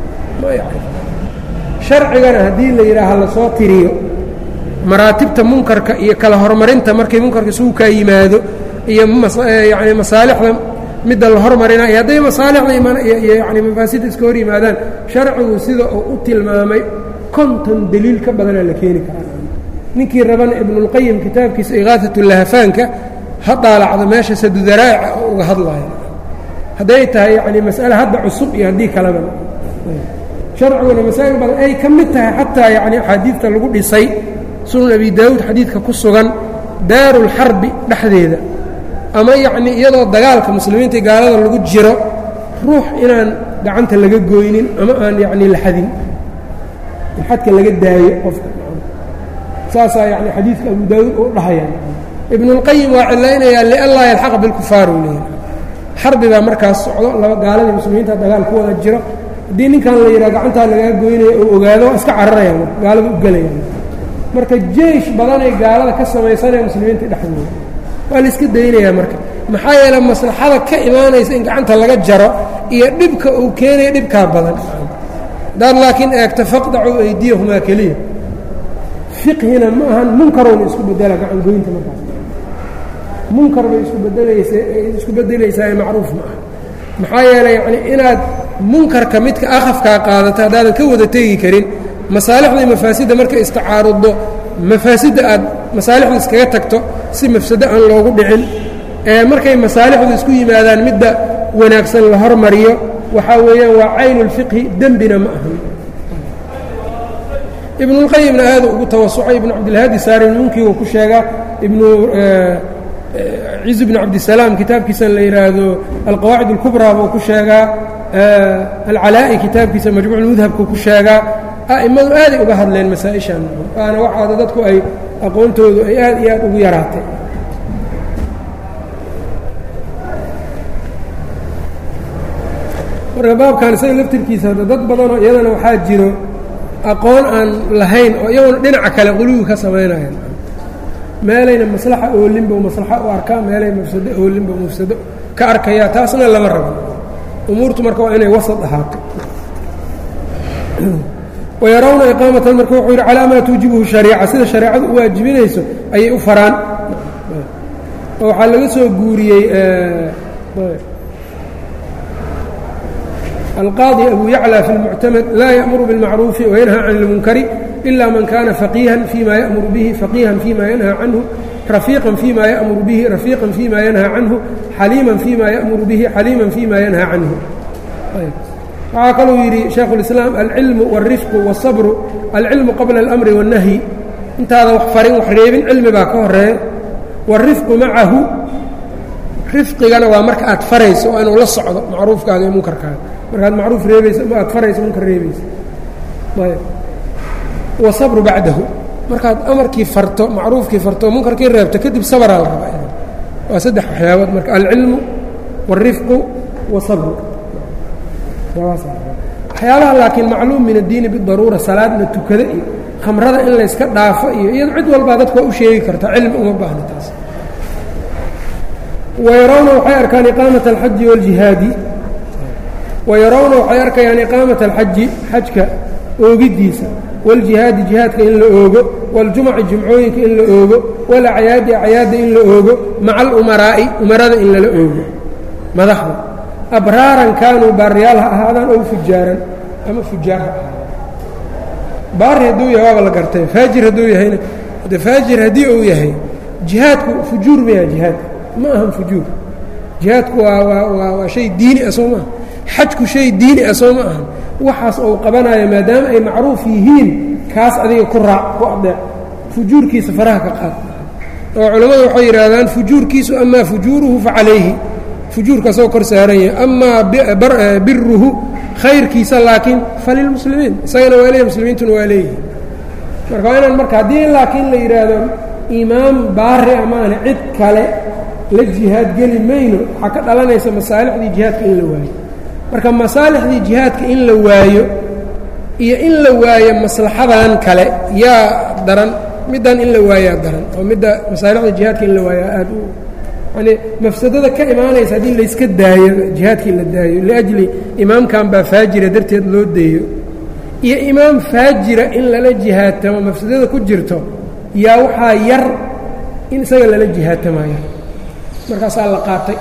sharcigana haddii la yidhaaha lasoo tiriyo maraatibta munkarka iyo kala horumarinta markay munkarka isugu kaa yimaado iyo yani masaalixda midda la hormarinayo hadday masaalixda iyo yani mafaasidda iska hor yimaadaan sharcigu sida uu u tilmaamay konton deliil ka badanaa la keeni karaa ninkii rabana ibnulqayim kitaabkiisa ikaahat lahafaanka ha daalacdo meesha sadudaraa'ica oo uga hadlaayo hadday tahay yani mas'ale hadda cusub iyo haddii kaleba sharciguna masaa'il badan ay ka mid tahay xataa yani axaadiidta lagu dhisay sunan abi daawuud xadiidka ku sugan daarulxarbi dhexdeeda ama yacnii iyadoo dagaalka muslimiinta gaalada lagu jiro ruux inaan gacanta laga gooynin ama aan yacnii la xadin in xadka laga daayo qofka saasaa yani xadiidka abu daawuud uu dhahaya ibnulqayim waa cilaynayaa lianlaa yalxaqa bilkufaar uu leeyahay xarbi baa markaas socdo laba gaaladii muslimiinta dagaal ku wada jiro haddii ninkan la yidhaha gacantaa lagaa goynaya oo ogaado waa iska cararayaan gaalada u gelayaan marka jeish badanay gaalada ka samaysanaya muslimiinta dhexdooda waa la iska daynayaa marka maxaa yeele maslaxada ka imaanaysa in gacanta laga jaro iyo dhibka uu keenaya dhibkaa badan hadaad laakiin eegto faqdacuu aydiyahumaa keliya fiqhina ma ahan munkarowna isku bedela gacangoynta markaas munkar bay isku bedelaysa isku bedelaysaa macruuf ma aha maxaa yeeley yacni inaad munkarka midka akhafkaa qaadato haddaadan ka wada tegi karin masaalixdii mafaasidda markay istacaaruddo mafaasidda aad masaalixda iskaga tagto si mafsado aan loogu dhicin ee markay masaalixdu isku yimaadaan midda wanaagsan la hormariyo waxaa weeyaan waa caynulfiqhi dembina ma ahan ibnulqayimna aada ugu tawasucay ibnu cabdilhaadi saarinmunkigu ku sheegaa ibnu ciz bn cabdisalaam kitaabkiisa la yidhaahdo alqawaacid اlkubraa buu ku sheegaa alcalaa'i kitaabkiisa majmuuc mudhabku ku sheegaa a'immadu aaday uga hadleen masaa-ishan waana waxaada dadku ay aqoontoodu ay aad iyo aad ugu yaraatay marka baabkan isaga laftirkiisa dad badanoo iyadana waxaa jiro aqoon aan lahayn oo iyaguna dhinaca kale quluwi ka samaynayan meelayna maslaxa oolinba maslaxa u arkaa meelay mafsado oolinba mafsado ka arkayaa taasna lama rabo umuurtu marka waa inay wasad ahaato wayarawna iqaamatan marka wuxuu yidhi calaa maa tuujibuhu shariica sida shareecadu u waajibinayso ayay u faraan oo waxaa laga soo guuriyey alqaadi abu yaclى fi اlmuctamad laa ya'muru biاlmacruufi wayanhaa can اlmunkari إلا mن kاna فقيiها فيma yأmر bه فقيiها فيma ينهى عanه رفيiقا فيma yأmر bه رفيiقا فيma ينهى عanه xليiما فيma yأmر bه xليiما فيma ينهى عanه waxaa kaluu yidhi شhekh الإسلام العilم والرفق والصبر العilم qabلa الأمر والنهي intaada wax farin wax reebin cilmi baa ka horeeya والرفق maعahu rifqigana waa marka aad farayso waa inuu la socdo macruufkaaga iyo munkarkaaga markaad macruuf reebaysa aad farayso munkar reebaysa wasabru bacdahu markaad amarkii farto macruufkii farto munkarkii reebto kadib sabraa la rabaa waa saddex waxyaabood marka alcilmu wاlrifqu wasabru waxyaabaha laakiin macluum min addiini bidaruura salaad la tukada iyo khamrada in layska dhaafo iyo iyado cid walbaa dadku waa u sheegi karta cilmi uma baahna taas wayarawna waxay arkaan iqaamata alxaji wاljihaadi wayarawna waxay arkayaan iqaamata alxaji xajka oogiddiisa wاljihaadi jihaadka in la oogo wاljumaci jumcooyinka in la oogo wاlacyaadi acyaadda in la oogo maca alumaraa'i umarada in lala oogo madaxda abraaran kaanuu baariyaal ha ahaadaan ow fujaaran ama fujaar ha ahaadaan baari hadduu yahay waaba la gartay faajir hadduu yahayna de faajir haddii uu yahay jihaadku fujuur maya jihaadka ma ahan fujuur jihaadku waa waa waa waa shay diini ah soo maaha xajku shay diini ah soo ma ahan waxaas ou qabanayo maadaama ay macruuf yihiin kaas adiga ku raac ku adeec fujuurkiisa faraha ka qaad oo culammadu waxay yidhaahdaan fujuurkiisu amaa fujuuruhu fa calayhi fujuurka asagoo kor saaran yahay amaa biruhu khayrkiisa laakiin falilmuslimiin isagana waa leeyahy muslimiintuna waa leeyihin marka waa inaan marka haddii laakiin la yidhaahdo imaam baari amaana cid kale la jihaad geli mayno waxaa ka dhalanaysa masaalixdii jihaadka in la waayo marka masaalixdii jihaadka in la waayo iyo in la waayo maslaxadan kale yaa daran middan in la waayaa daran oo midda masaalixda jihaadka in la waayaa aad u yani mafsadada ka imaanaysa haddii layska daayo jihaadkii la daayo liajli imaamkan baa faajira darteed loo deeyo iyo imaam faajira in lala jihaatamo mafsadada ku jirto yaa waxaa yar in isaga lala jihaatamayo markaasaa la qaatay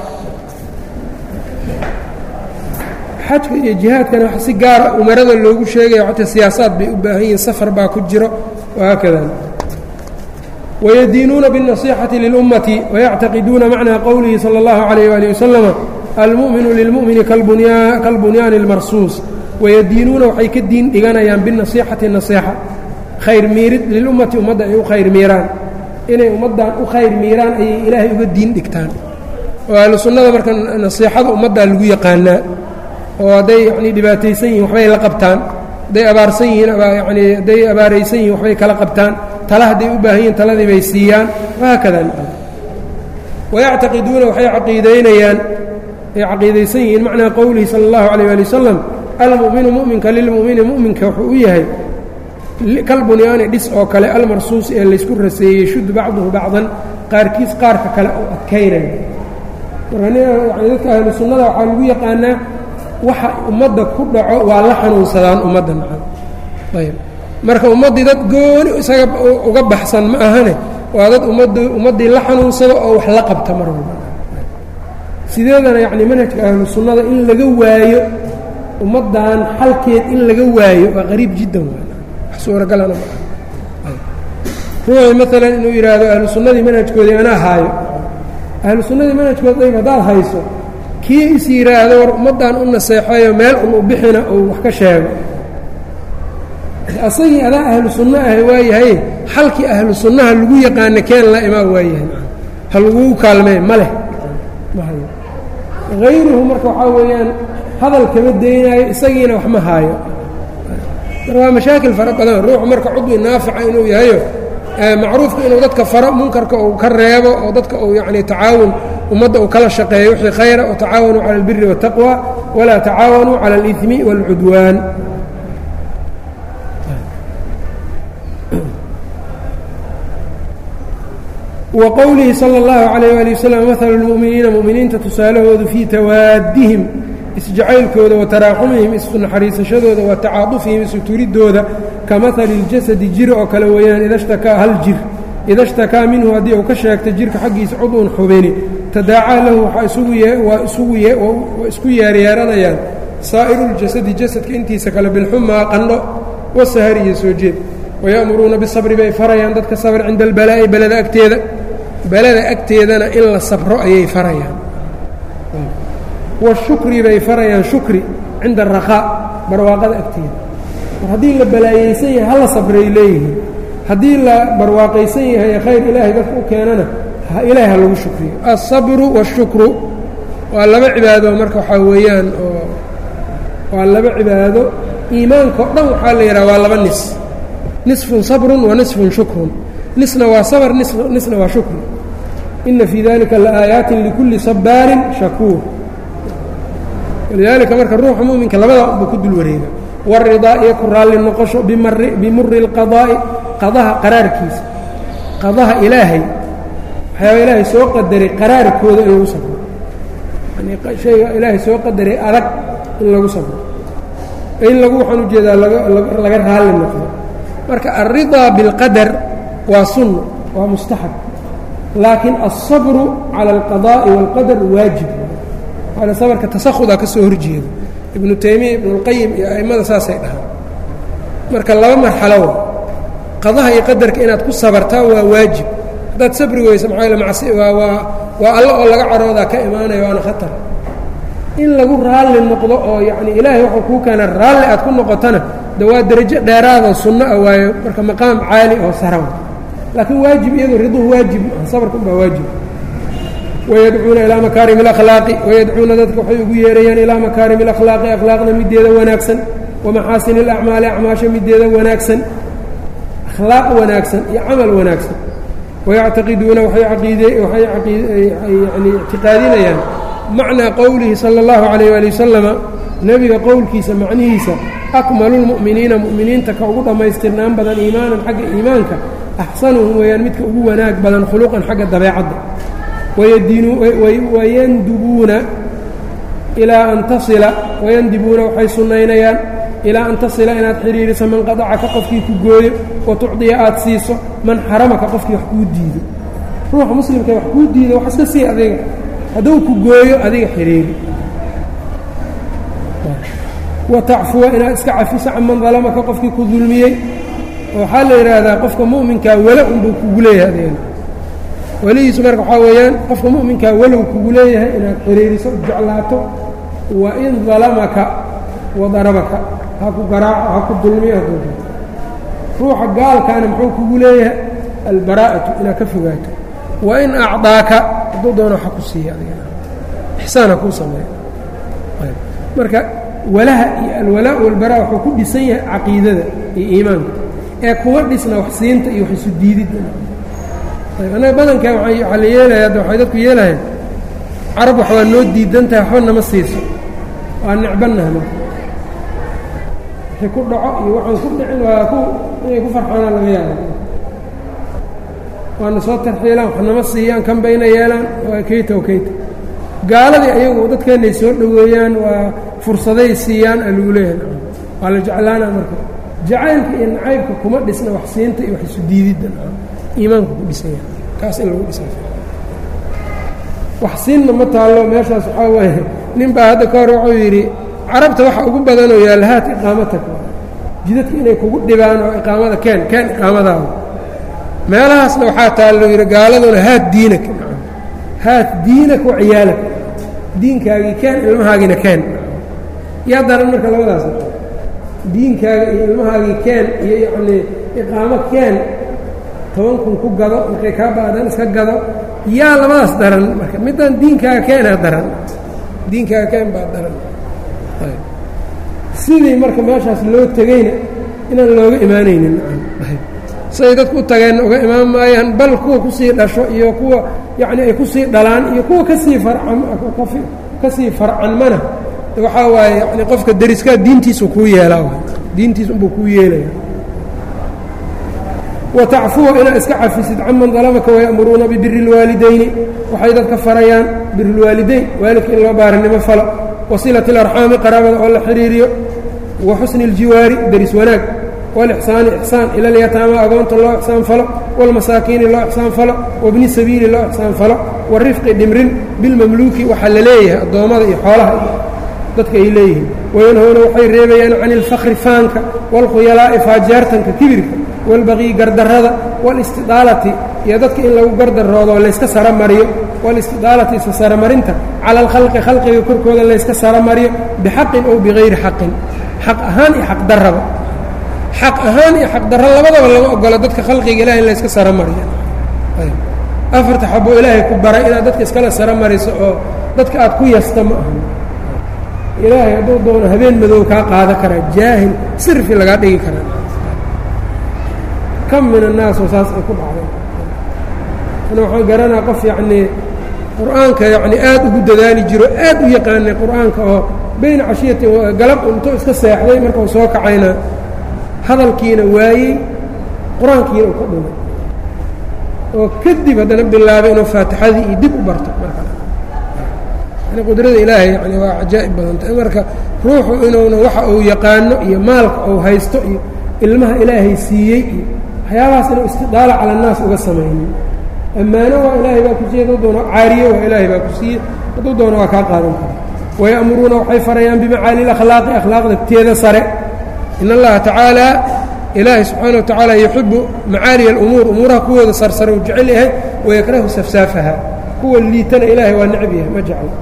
xajka iyo jihaadkana wax si gaara umarada loogu sheegayo xataa siyaasaad bay u baahan yihiin safar baa ku jiro wahaakada wayadiinuuna biالنaصيxaةi lilummati wayactaqiduuna macnaa qowlihi salى اllahu عalayh wali waslama almu'minu lilmu'mini kalbunyaani اlmarsuus wayadiinuuna waxay ka diin dhiganayaan biالنaصيxati naصيxa khayr miirid lilummati ummadda ay u khayr miiraan inay ummaddan u khayr miiraan ayay ilaahay uga diin dhigtaan oo ahlu sunnada marka nasiixada ummaddaa lagu yaqaanaa oo hadday yanii dhibaataysan yihin waxbay la qabtaan hadday abaarsan yihiin yani hadday abaaraysan yihin waxbay kala qabtaan tala hadday u baahan yihin taladii bay siiyaan wahaakada wayactaqiduuna waxay caqiidaynayaan ay caqiidaysan yihiin macnaa qowlihi sala اllahu alayh ali wasalam almu'minu mu'minka lilmu'mini mu'minka wuxuu u yahay kalbunyaani dhis oo kale almarsuusi ee laysku raseeyey shuddu bacduhu bacdan qaarkiis qaarka kale oo adkaynaya marka yani dadka ahlu sunnada waxaa lagu yaqaanaa waxa ummadda ku dhaco waa la xanuunsadaan ummadda macan ayb marka ummaddii dad gooni isaga uga baxsan ma ahane waa dad ummad ummaddii la xanuunsado oo wax la qabta mar walba sideedana yacni manhajka ahlu sunnada in laga waayo ummaddan xalkeed in laga waayo waa qariib jiddan waa wax suuragalana ma aha ruuxii maalan inuu yidhaahdo ahlu sunnadii manhajkoodii anaa haayo ahlu sunnadii manhajkood ayb haddaad hayso kii is yidhaahdo war ummaddan u naseexeeyo meel un u bixina uu wax ka sheego asagii adaa ahlu sunno ah waayahay xalkii ahlu sunnaha lagu yaqaana keen la imaa waayahay ha lagugu kaalmee ma leh ma hayo hayruhu marka waxaa weeyaan hadal kama daynaayo isagiina wax ma haayo marka waa mashaakil fara badan ruuxu marka cudwi naafica inuu yahayo macruufka inuu dadka faro munkarka uu ka reebo oo dadka uu yacni tacaawun ummadda uu kala shaqeeyo wixii khayra oo tacaawanuu cala albiri waالtaqwa walaa tacaawanuu cala اlإidmi wاlcudwaan wa qowlihi salى اllahu عalayh ali waslm mahalu اlmu'miniina mu'miniinta tusaalahoodu fii tawaadihim isjacaylkooda wa taraaxumihim isnaxariisashadooda wa tacaadufihim isuturidooda ka mahali اljasadi jir oo kale weeyaan ida shtakaa hal jir ida shtakaa minhu haddii uu ka sheegta jirka xaggiisa cudun xubini tadaacaa lahu waa isku yeeryeeranayaan saa'iru اljasadi jasadka intiisa kale bilxumaa qandho wasahari iyo soo jeed waya'muruuna bisabri bay farayaan dadka sabr cinda albalaa'i belada agteeda belada agteedana in la sabro ayay farayaan washukri bay farayaan shukri cinda arakhaa barwaaqada agteeda mar haddii la balaayeysan yahay hala sabray leeyihiin haddii la barwaaqaysan yahay khayr ilaahay dadka u keenana ilaahay ha lagu shukriyo alsabru waashukru waa laba cibaado marka waxaa weeyaan oo waa laba cibaado iimaanka o dhan waxaa la yidhaha waa laba nis nisfun sabrun wa nisfun shukrun nisna waa sabr nisna waa shukr ina fii dalika laaayaatin likulli sabaarin shakuur walidaalika marka ruuxa muminka labadaa unba ku dul wareega waridaa iyo ku raalli noqosho bimuri اlqadaa'i qadaha qaraarkiisa qadaha ilaahay waxyaaba ilaahay soo qadaray qaraarkooda in lagu sabro yani shayga ilaahay soo qadaray adag in lagu sabro in lagu waxaan ujeedaa laga raalli noqdo marka alridaa biاlqadar waa sunno waa mustaxab laakiin alsabru cala alqadaa'i wاlqadar waajib waana sabarka tasahudaa ka soo horjeeda ibnu taymiya ibnu اlqayim iyo a'immada saasay dhahaan marka laba marxalo wa qadaha iyo qadarka inaad ku sabartaa waa waajib haddaad sabri weyso maxaa macsi waa waa waa alla oo laga caroodaa ka imaanaya waana khatar in lagu raalli noqdo oo yacni ilaahay wuxuu kuu keena raalli aad ku noqotana de waa derajo dheeraadoo sunno ah waayo marka maqaam caali oo saraw laakiin waajib iyadoo riduhu waajib maa sabarka unbaa waajib wayadcuuna ilaa makaarim اlakhlaaqi wayadcuuna dadka waxay ugu yeerayaan ilaa makaarim اlakhlaaqi akhlaaqna mideeda wanaagsan wamaxaasin اlacmaali acmaasha mideeda wanaagsan akhlaaq wanaagsan iyo camal wanaagsan wayactaqiduuna waxay yani ictiqaadinayaan macnaa qowlihi salى اllahu عalayh ali wasalama nebiga qowlkiisa macnihiisa akmalu lmu'miniina mu'miniinta ka ugu dhammaystirnaan badan iimaanan xagga iimaanka axsanuhum weeyaan midka ugu wanaag badan khuluqan xagga dabeecadda wayandubuuna ilaa an tasila wayandibuuna waxay sunnaynayaan ilaa an tasila inaad xidhiiriso man qadacaka qofkii ku gooyo wa tucdiya aad siiso man xaramaka qofkii wax kuu diido ruuxa muslimka wax kuu diido wax iska sii adiga hadduu ku gooyo adiga xidhiiri wa tacfuwa inaad iska cafiso canman dalamaka qofkii ku dulmiyey waxaa la yidhaahdaa qofka mu'minkaa wala unbuu kugu leeyahay adeena welihiisu marka waxaa weeyaan qofka mu'minkaa walow kugu leeyahay inaad xiriiriso jeclaato wa in dalamaka wa darabaka ha ku garaaco ha ku dulmiyo ha ku ruuxa gaalkaana muxuu kugu leeyahay albaraa'atu inaad ka fogaato wa in acdaaka hadduu doono ha ku siiya adigana ixsaan ha kuu sameeyo marka walaha iyo alwalaa walbaraa wuxuu ku dhisan yahay caqiidada iyo iimaanka ee kuma dhisna wax siinta iyo wax isu diididda annaga badankaa waxaa la yeelaya hadda waxay dadku yeelahayeen carab wax waa noo diidan tahay waxba nama siiso waa necbannaha marka wixii ku dhaco iyo waxaan ku dhicin waa ku inay ku farxaanaan laga yaaba waana soo tarxiilaan wax nama siiyaan kan bayna yeelaan waa keyta o keyta gaaladii ayagu dadkeennay soo dhoweeyaan waa fursaday siiyaan aa lagu leeyahay waa la jeclaana marka jacaylka iyo nacaybka kuma dhisna wax siinta iyo wax isu diididda iimaanka ku dhisan yahay kaas in lagu dhisa wax siinna ma taallo meeshaas waxaa waaye nin baa hadda ka hor wuxuu yidhi carabta waxa ugu badanoo yaalla haat iqaamataka jidadka inay kugu dhibaan oo iqaamada keen keen iqaamadaada meelahaasna waxaa taallo yidhi gaaladuna haat diinaka haat diinaka wa ciyaalaka diinkaagii keen ilmahaagina keen yaa daran marka labadaas diinkaaga iyo ilmahaagii keen iyo yacnii iqaamo keen toban kun ku gado markay kaa ba'daan iska gado yaa labadaas daran marka middan diinkaaga keenaa daran diinkaaga keen baa daran sidii marka meeshaas loo tegeyna inaan looga imaanaynin siday dadku u tageenna uga imaan maayaan bal kuwa kusii dhasho iyo kuwa yacni ay kusii dhalaan iyo kuwa kasii farcan kasii farcanmana waxaa waaye yani qofka deriskaa diintiisu kuu yeelaa diintiis unbuu kuu yeelaya watacfuwa inaad iska cafisid caman dalamaka wayamuruuna bibiri اlwaalidayni waxay dadka farayaan bir اlwaalidayn waalidka in loo baarinimo falo wasilaة اlarxaami qaraabada oo la xiriiriyo wa xusni اljiwaari deris wanaag wاlixsaani ixsaan ila اlyataama agoonta loo ixsaan falo wاlmasaakiini loo ixsaan falo wabni sabiili loo ixsaan falo warifqi dhimrin bilmamluuki waxaa la leeyahay addoommada iyo xoolaha dadka ay leeyihiin wayanhowna waxay reebayaan can ilfakri faanka wاlkhuyalaa'i faajaartanka kibirka wاlbaqii gardarrada wاlistidaalati iyo dadka in lagu gardaroodo layska saramariyo wاlistidaalati isa saramarinta cala alkhalqi khalqiga korkooda layska saramariyo bixaqin ow bigayri xaqin xaq ahaan iyo xaqdarraba xaq ahaan iyo xaqdarra labadaba lama ogola dadka khalqiga ilahay in layska saramariyo afarta xaboo ilaahay ku baray inaad dadka iskala saramariso oo dadka aad ku yasta ma ahan ilaahay hadduu doono habeen madow kaa qaada karaa jaahil sirfi lagaa dhigi karaa kam min annaasoo saas ay ku dhacday ana waxaan garanaa qof yacnii qur-aanka yacni aad ugu dadaali jiro aad u yaqaanay qur-aanka oo bayna cashiyati galab intuu iska seexday markau soo kacayna hadalkiina waayey qur-aankiina uu ka dhumay oo kadib haddana bilaabay inuu faatixadii iyo dib u barto marka yani qudrada ilaahay yani waa cajaa'ib badantay marka ruuxu inuuna waxa uu yaqaano iyo maalka uu haysto iyo ilmaha ilaahay siiyey iyo waxyaabahaas inuu istidaala cala annaas uga samaynin ammaano waa ilaahay baa ku siiyey hadduu doono caariye waa ilaahay baa ku siiyey hadduu doono waa kaa qaadan kara waya'muruuna waxay farayaan bimacaali اlakhlaaqi akhlaaqda teeda sare in allaha tacaala ilaahay subxaana wa tacaala yuxibu macaaliya alumuur umuuraha kuwooda sarsare uu jecel yahay wayakrahu safsaafaha kuwa liitana ilaahay waa necb yahay ma jeclo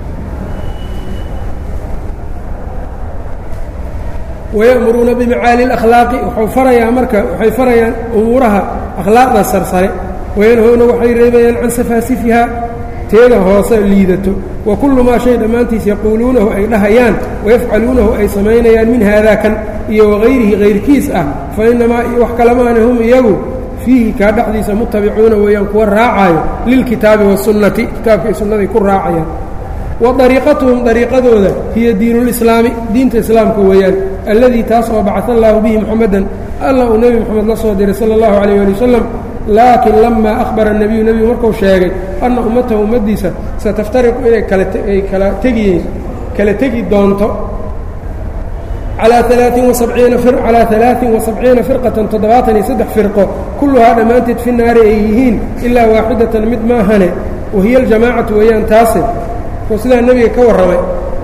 wayamuruuna bimacaali اlakhlaaqi waxuu farayaa marka waxay farayaan umuuraha akhlaaqda sarsare wayanhowna waxay reebayaan can safaasifiha teeda hoose liidato wa kullu maa shay dhammaantiis yaquuluunahu ay dhahayaan wayafcaluunahu ay samaynayaan min haadaa kan iyo wagayrihi kayrkiis ah fa innamaa wax kalamaana hum iyagu fiihi kaa dhexdiisa mutabicuuna weeyaan kuwa raacaayo lilkitaabi wasunnati kitaabka iyo sunnaday ku raacayaan wa dariiqatuhum dariiqadooda hiya diinulislaami diinta islaamka weeyaan alladii taas oo bacaa allaahu bihi muxamadan alla uu nebi moxamed la soo diray sala allahu calayh ali wasalam laakiin lamaa akhbara nebiyu nebigu markuu sheegay anna ummatahu ummaddiisa sataftariqu inay kalaay kala tegiyeen kala tegi doonto calaa alaain waabciina calaa alaain wa sabciina firqatan toddobaatan iyo saddex firqo kulluhaa dhammaanteed fi naari ay yihiin ilaa waaxidatan mid maahane wahiya aljamaacatu weeyaan taase oo sidaa nebiga ka warramay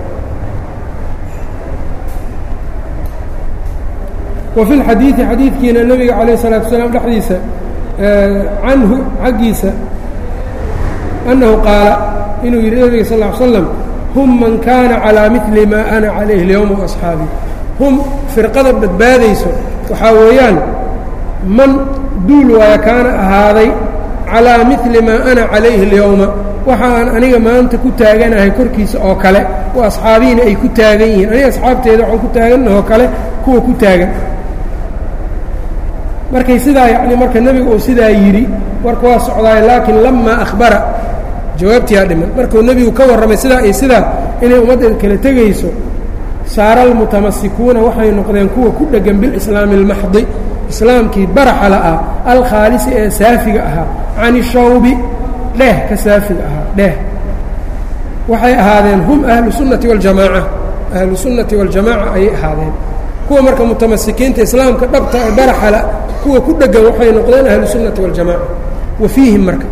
wa fi lxadiidi xadiidkiina nebiga calayh الsalatu wasalaam dhexdiisa canhu xaggiisa annahu qaala inuu yidhi nebiga sal ll ly slam hum man kaana calaa mili maa ana calayhi اlyowma waasxaabii hum firqada badbaadayso waxaa weeyaan man duul waaya kaana ahaaday calaa mili maa ana calayhi اlyowma waxa aan aniga maanta ku taaganahay korkiisa oo kale wa asxaabihiina ay ku taagan yihiin aniga asxaabteeda waxaan ku taaganahoo kale kuwa ku taagan markay sidaa yacni marka nebigu uu sidaa yidhi warka waa socdaay laakiin lamaa akhbara jawaabtiyaa dhiman markuu nebigu ka warramay sidaa iyo sidaa inay ummaddeeda kala tegayso saara almutamasikuuna waxay noqdeen kuwa ku dheggan bilislaami اlmaxdi islaamkii baraxa la'ah alkhaalisi ee saafiga ahaa can ishawbi dheeh ka saafiga ahaa dheeh waxay ahaadeen hum ahlu sunnati waljamaaca ahlu sunnati waljamaaca ayay ahaadeen kuwa marka mutamasikiinta islaamka dhabta ee baraxala kuwa ku dheggan waxay noqdeen ahlu sunnati waljamaaca wa fiihim marka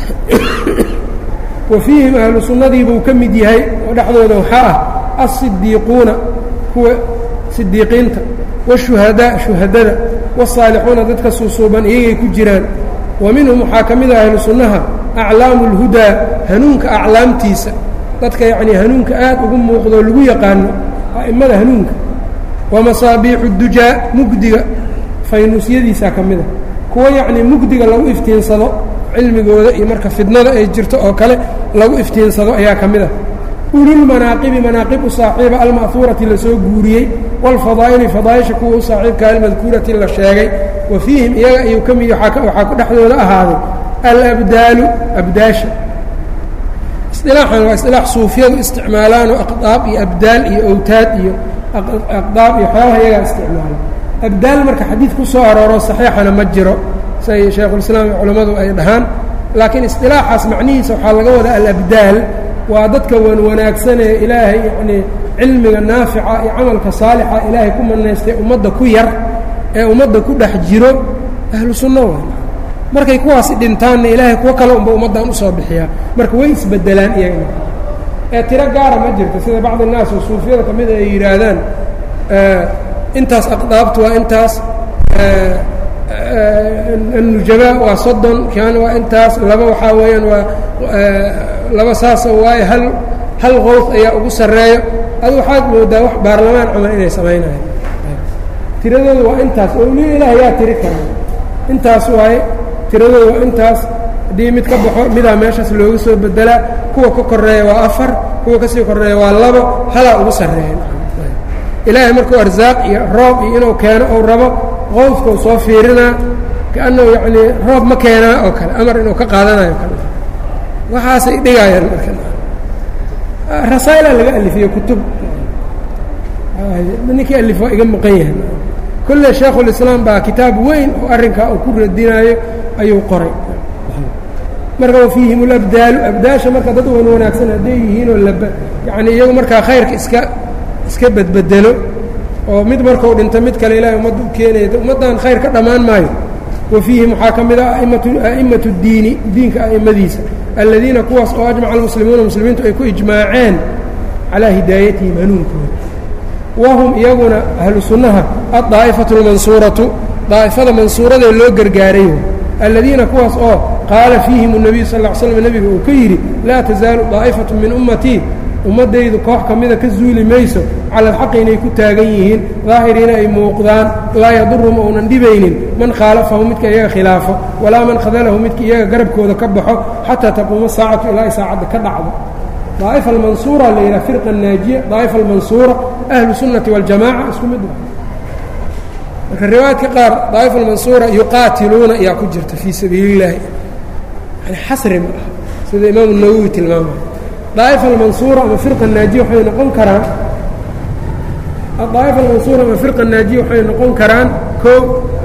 wa fiihim ahlu sunnadiibuu ka mid yahay oo dhexdooda waxaa ah alsidiiquuna kuwa sidiiqiinta washuhadaa shuhadada waalsaalixuuna dadka suusuuban iyagay ku jiraan wa minhum waxaa ka mid ah ahlu sunnaha aclaamu اlhudaa hanuunka aclaamtiisa dadka yacnii hanuunka aad ugu muuqdoo lagu yaqaano a'immada hanuunka wa masaabiixu dujaa mugdiga faynuusyadiisaa ka mid a kuwa yacnii mugdiga lagu iftiinsado cilmigooda iyo marka fidnada ay jirto oo kale lagu iftiinsado ayaa ka mid ah ululmanaaqibi manaaqibu saaxiiba alma'huurati la soo guuriyey waalfadaa'ili fadaa'isha kuwa u saaxiibka almadkuurati la sheegay wa fiihim iyaga ayuu ka mid waxaa ku dhexdooda ahaaday alabdaalu abdaasha isilaaxan waa isilaax suufiyadu isticmaalaanoo aqdaab iyo abdaal iyo awtaad iyo aqdaab iyo waxyaabaha iyagaa isticmaala abdaal marka xadiid ku soo arooro saxiixana ma jiro say shaykhulislaam iyo culammadu ay dhahaan laakiin istilaaxaas macnihiisa waxaa laga wadaa alabdaal waa dadka wan wanaagsanee ilaahay yacnii cilmiga naafica iyo camalka saalixa ilaahay ku manaystay ummadda ku yar ee ummadda ku dhex jiro ahlu sunno waa markay kuwaasi dhintaanna ilaahay kuwo kale unba ummaddan usoo bixiyaa marka way isbedelaan iyaga ee tiro gaara ma jirto sida bacd الnaas oo suufiyada ka mida ay yidhaahdaan intaas aqdaabtu waa intaas الnujabaa waa soddon kan waa intaas laba waxaa weeyaan waa laba saasa waaye hal hal qowf ayaa ugu sarreeyo adu waxaad moodaa wax baarlamaan camal inay samaynayan tiradooda waa intaas oo li ilaah yaa tiri kara intaas waaye tiradooda waa intaas haddii mid ka baxo midaa meeshaas looga soo bedelaa kuwa ka koreeya waa afar kuwa kasii koreeya waa labo halaa ugu sarreeya ilaahay markuu arsaaq iyo roob iyo inuu keeno ou rabo qowfkau soo fiirinaa kaannahu yacnii roob ma keenaa oo kale amar inuu ka qaadanayo kale waxaasay dhigaayaan marka rasaa'ilaa laga alifiye kutub ninkii alif waa iga maqan yahay kolle shaekhulislaam baa kitaab weyn oo arrinkaa uu ku radinaayo ayuu qoray marka wa fiihim ulabdaalu abdaasha marka dad wan wanaagsan hadday yihiinoo lab yacnii iyagu markaa khayrka iska iska bedbedelo oo mid markuu dhinto mid kale ilaahay ummadda u keenaya ummaddan khayr ka dhammaan maayo wa fiihim waxaa ka mid ah aimatu a'immatu diini diinka a'immadiisa aladiina kuwaas oo ajmaca almuslimuuna muslimiintu ay ku ijmaaceen calaa hidaayatihim hanuunkooda wahum iyaguna ahlu sunnaha addaa'ifatu اlmansuuratu daa'ifada mansuuradee loo gargaaray aladiina kuwaas oo qaala fiihim الnabiyu sal ll ly slam nebiga uu ka yidhi laa tasaalu daa'ifatu min ummatii ummaddaydu koox ka mida ka zuuli mayso cala alxaqi inay ku taagan yihiin daahiriina ay muuqdaan laa yadurum ounan dhibaynin man khaalafahu midka iyaga khilaafo walaa man khadalahu midka iyaga garabkooda ka baxo xataa taquuma saacatu ilaa ay saacadda ka dhacdo daa'ifa almansuura la yidhaha firqa naajiya daa'ifa almansuura ahlu sunnati waljamaca isku mid marka riwaayadka qaar daa'ifa almansuura yuqaatiluuna ayaa ku jirta fii sabiili illaahi yani xasri ma ah sida imaamu nawowi tilmaamaya daa'ifa almansuura ama firqa naajiya waxay noqon karaan adaa'ifa almansuura ama firqa naajiya waxay noqon karaan koo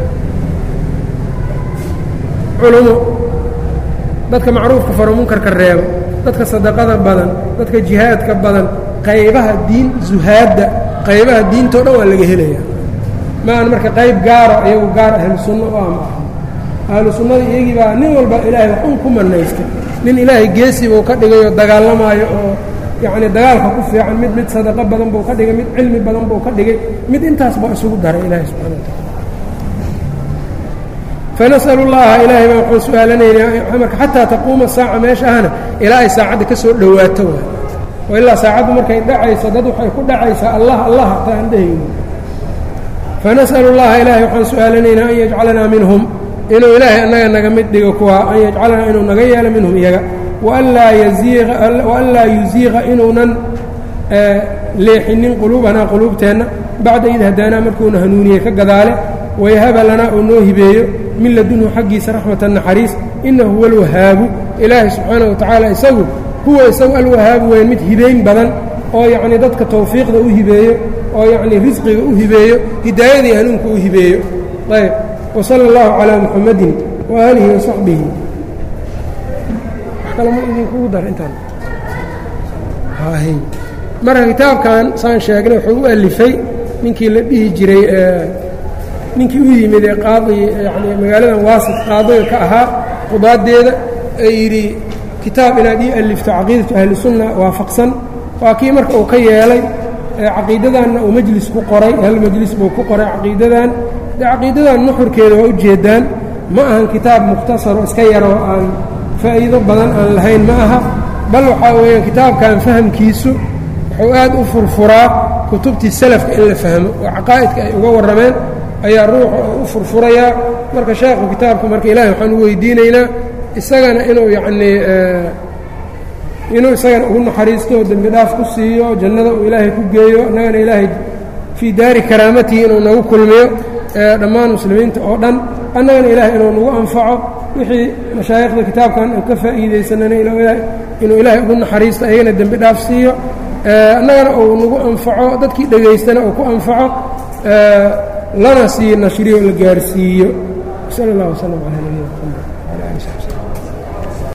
culumo dadka macruufka faro munkarka reebo dadka sadaqada badan dadka jihaadka badan qaybaha diin zuhaadda qaybaha diintao dhan waa laga helaya maahan marka qayb gaaro iyagu gaar ahlu sunno u ama ah ahlu sunnada iyagii baa nin walba ilaahay wax un ku manaystay nin ilaahay geesi buu ka dhigay oo dagaalamaayo oo yacni dagaalka ku fiican mid mid sadaqo badan buu ka dhigay mid cilmi badan buu ka dhigay mid intaas baa isugu daray ilaahay subxana wa tacaala fanas'al اllaha ilaahay baan waxaan su-aalanaynaa marka xataa taquuma saaca meesha ahna ilaa ay saacadda ka soo dhowaato waay oo ilaa saacaddu markay dhacayso dad waxay ku dhacaysaa allah allah hataa aan dhehayno fanas'al اllaha ilaahay waxaan su-aalanaynaa an yajcalanaa minhum inuu ilaahay annaga naga mid dhigo kuwa an yajcalanaa inuu naga yeelo minhum iyaga waan laa yuziiqa inuunan leexinin quluubanaa quluubteenna bacda id hadaanaa markuuna hanuuniyey ka gadaale wayahaba lanaa uu noo hibeeyo min ladunhu xaggiisa raxmata naxariis inahu huwa alwahaabu ilaahay subxaana wa tacaala isagu huwa isagu alwahaabu weyn mid hibayn badan oo yacnii dadka tawfiiqda u hibeeyo oo yacnii risqiga u hibeeyo hidaayadii hanuunka u hibeeyo ayb wsala اllahu calaa muxamadin waaalihi wasaxbihi wax kale ma idinkugu dar intaan marka kitaabkan saan sheegnay wuxuu u alifay ninkii la dhihi jiray ninkii u yimid ee qaadi yani magaaladan waasit qaadiga ka ahaa qudaadeeda ee yidhi kitaab inaad ii alifto caqiidatu ahli sunna waafaqsan waa kii marka uu ka yeelay caqiidadanna uu majlis ku qoray hal majlis buu ku qoray caqiidadan dee caqiidadan nuxurkeeda waa ujeedaan ma ahan kitaab mukhtasaro iska yaroo aan faa'iido badan aan lahayn ma aha bal waxaa weeyaan kitaabkan fahamkiisu wuxuu aad u furfuraa kutubtii salafka in la fahmo oo caqaa'idka ay uga warrameen ayaa ruuxa u furfurayaa marka sheekhu kitaabka marka ilaahay waxaan u weydiinaynaa isagana inuu yacnii inuu isagana ugu naxariisto oo dembi dhaaf ku siiyo jannada uu ilaahay ku geeyo annagana ilaahay fii daari karaamatihi inuu nagu kulmiyo dhammaan muslimiinta oo dhan annagana ilaahay inuu nagu anfaco wixii mashaayikhda kitaabkan aan ka faa'iidaysanana inuu ilaahay ugu naxariisto ayagana dembi dhaaf siiyo annagana uu nagu anfaco dadkii dhegaystana uu ku anfaco lana sii nashriyo la gaarsiiyo sal اllah wslm calى nabiyina mxamed wala ali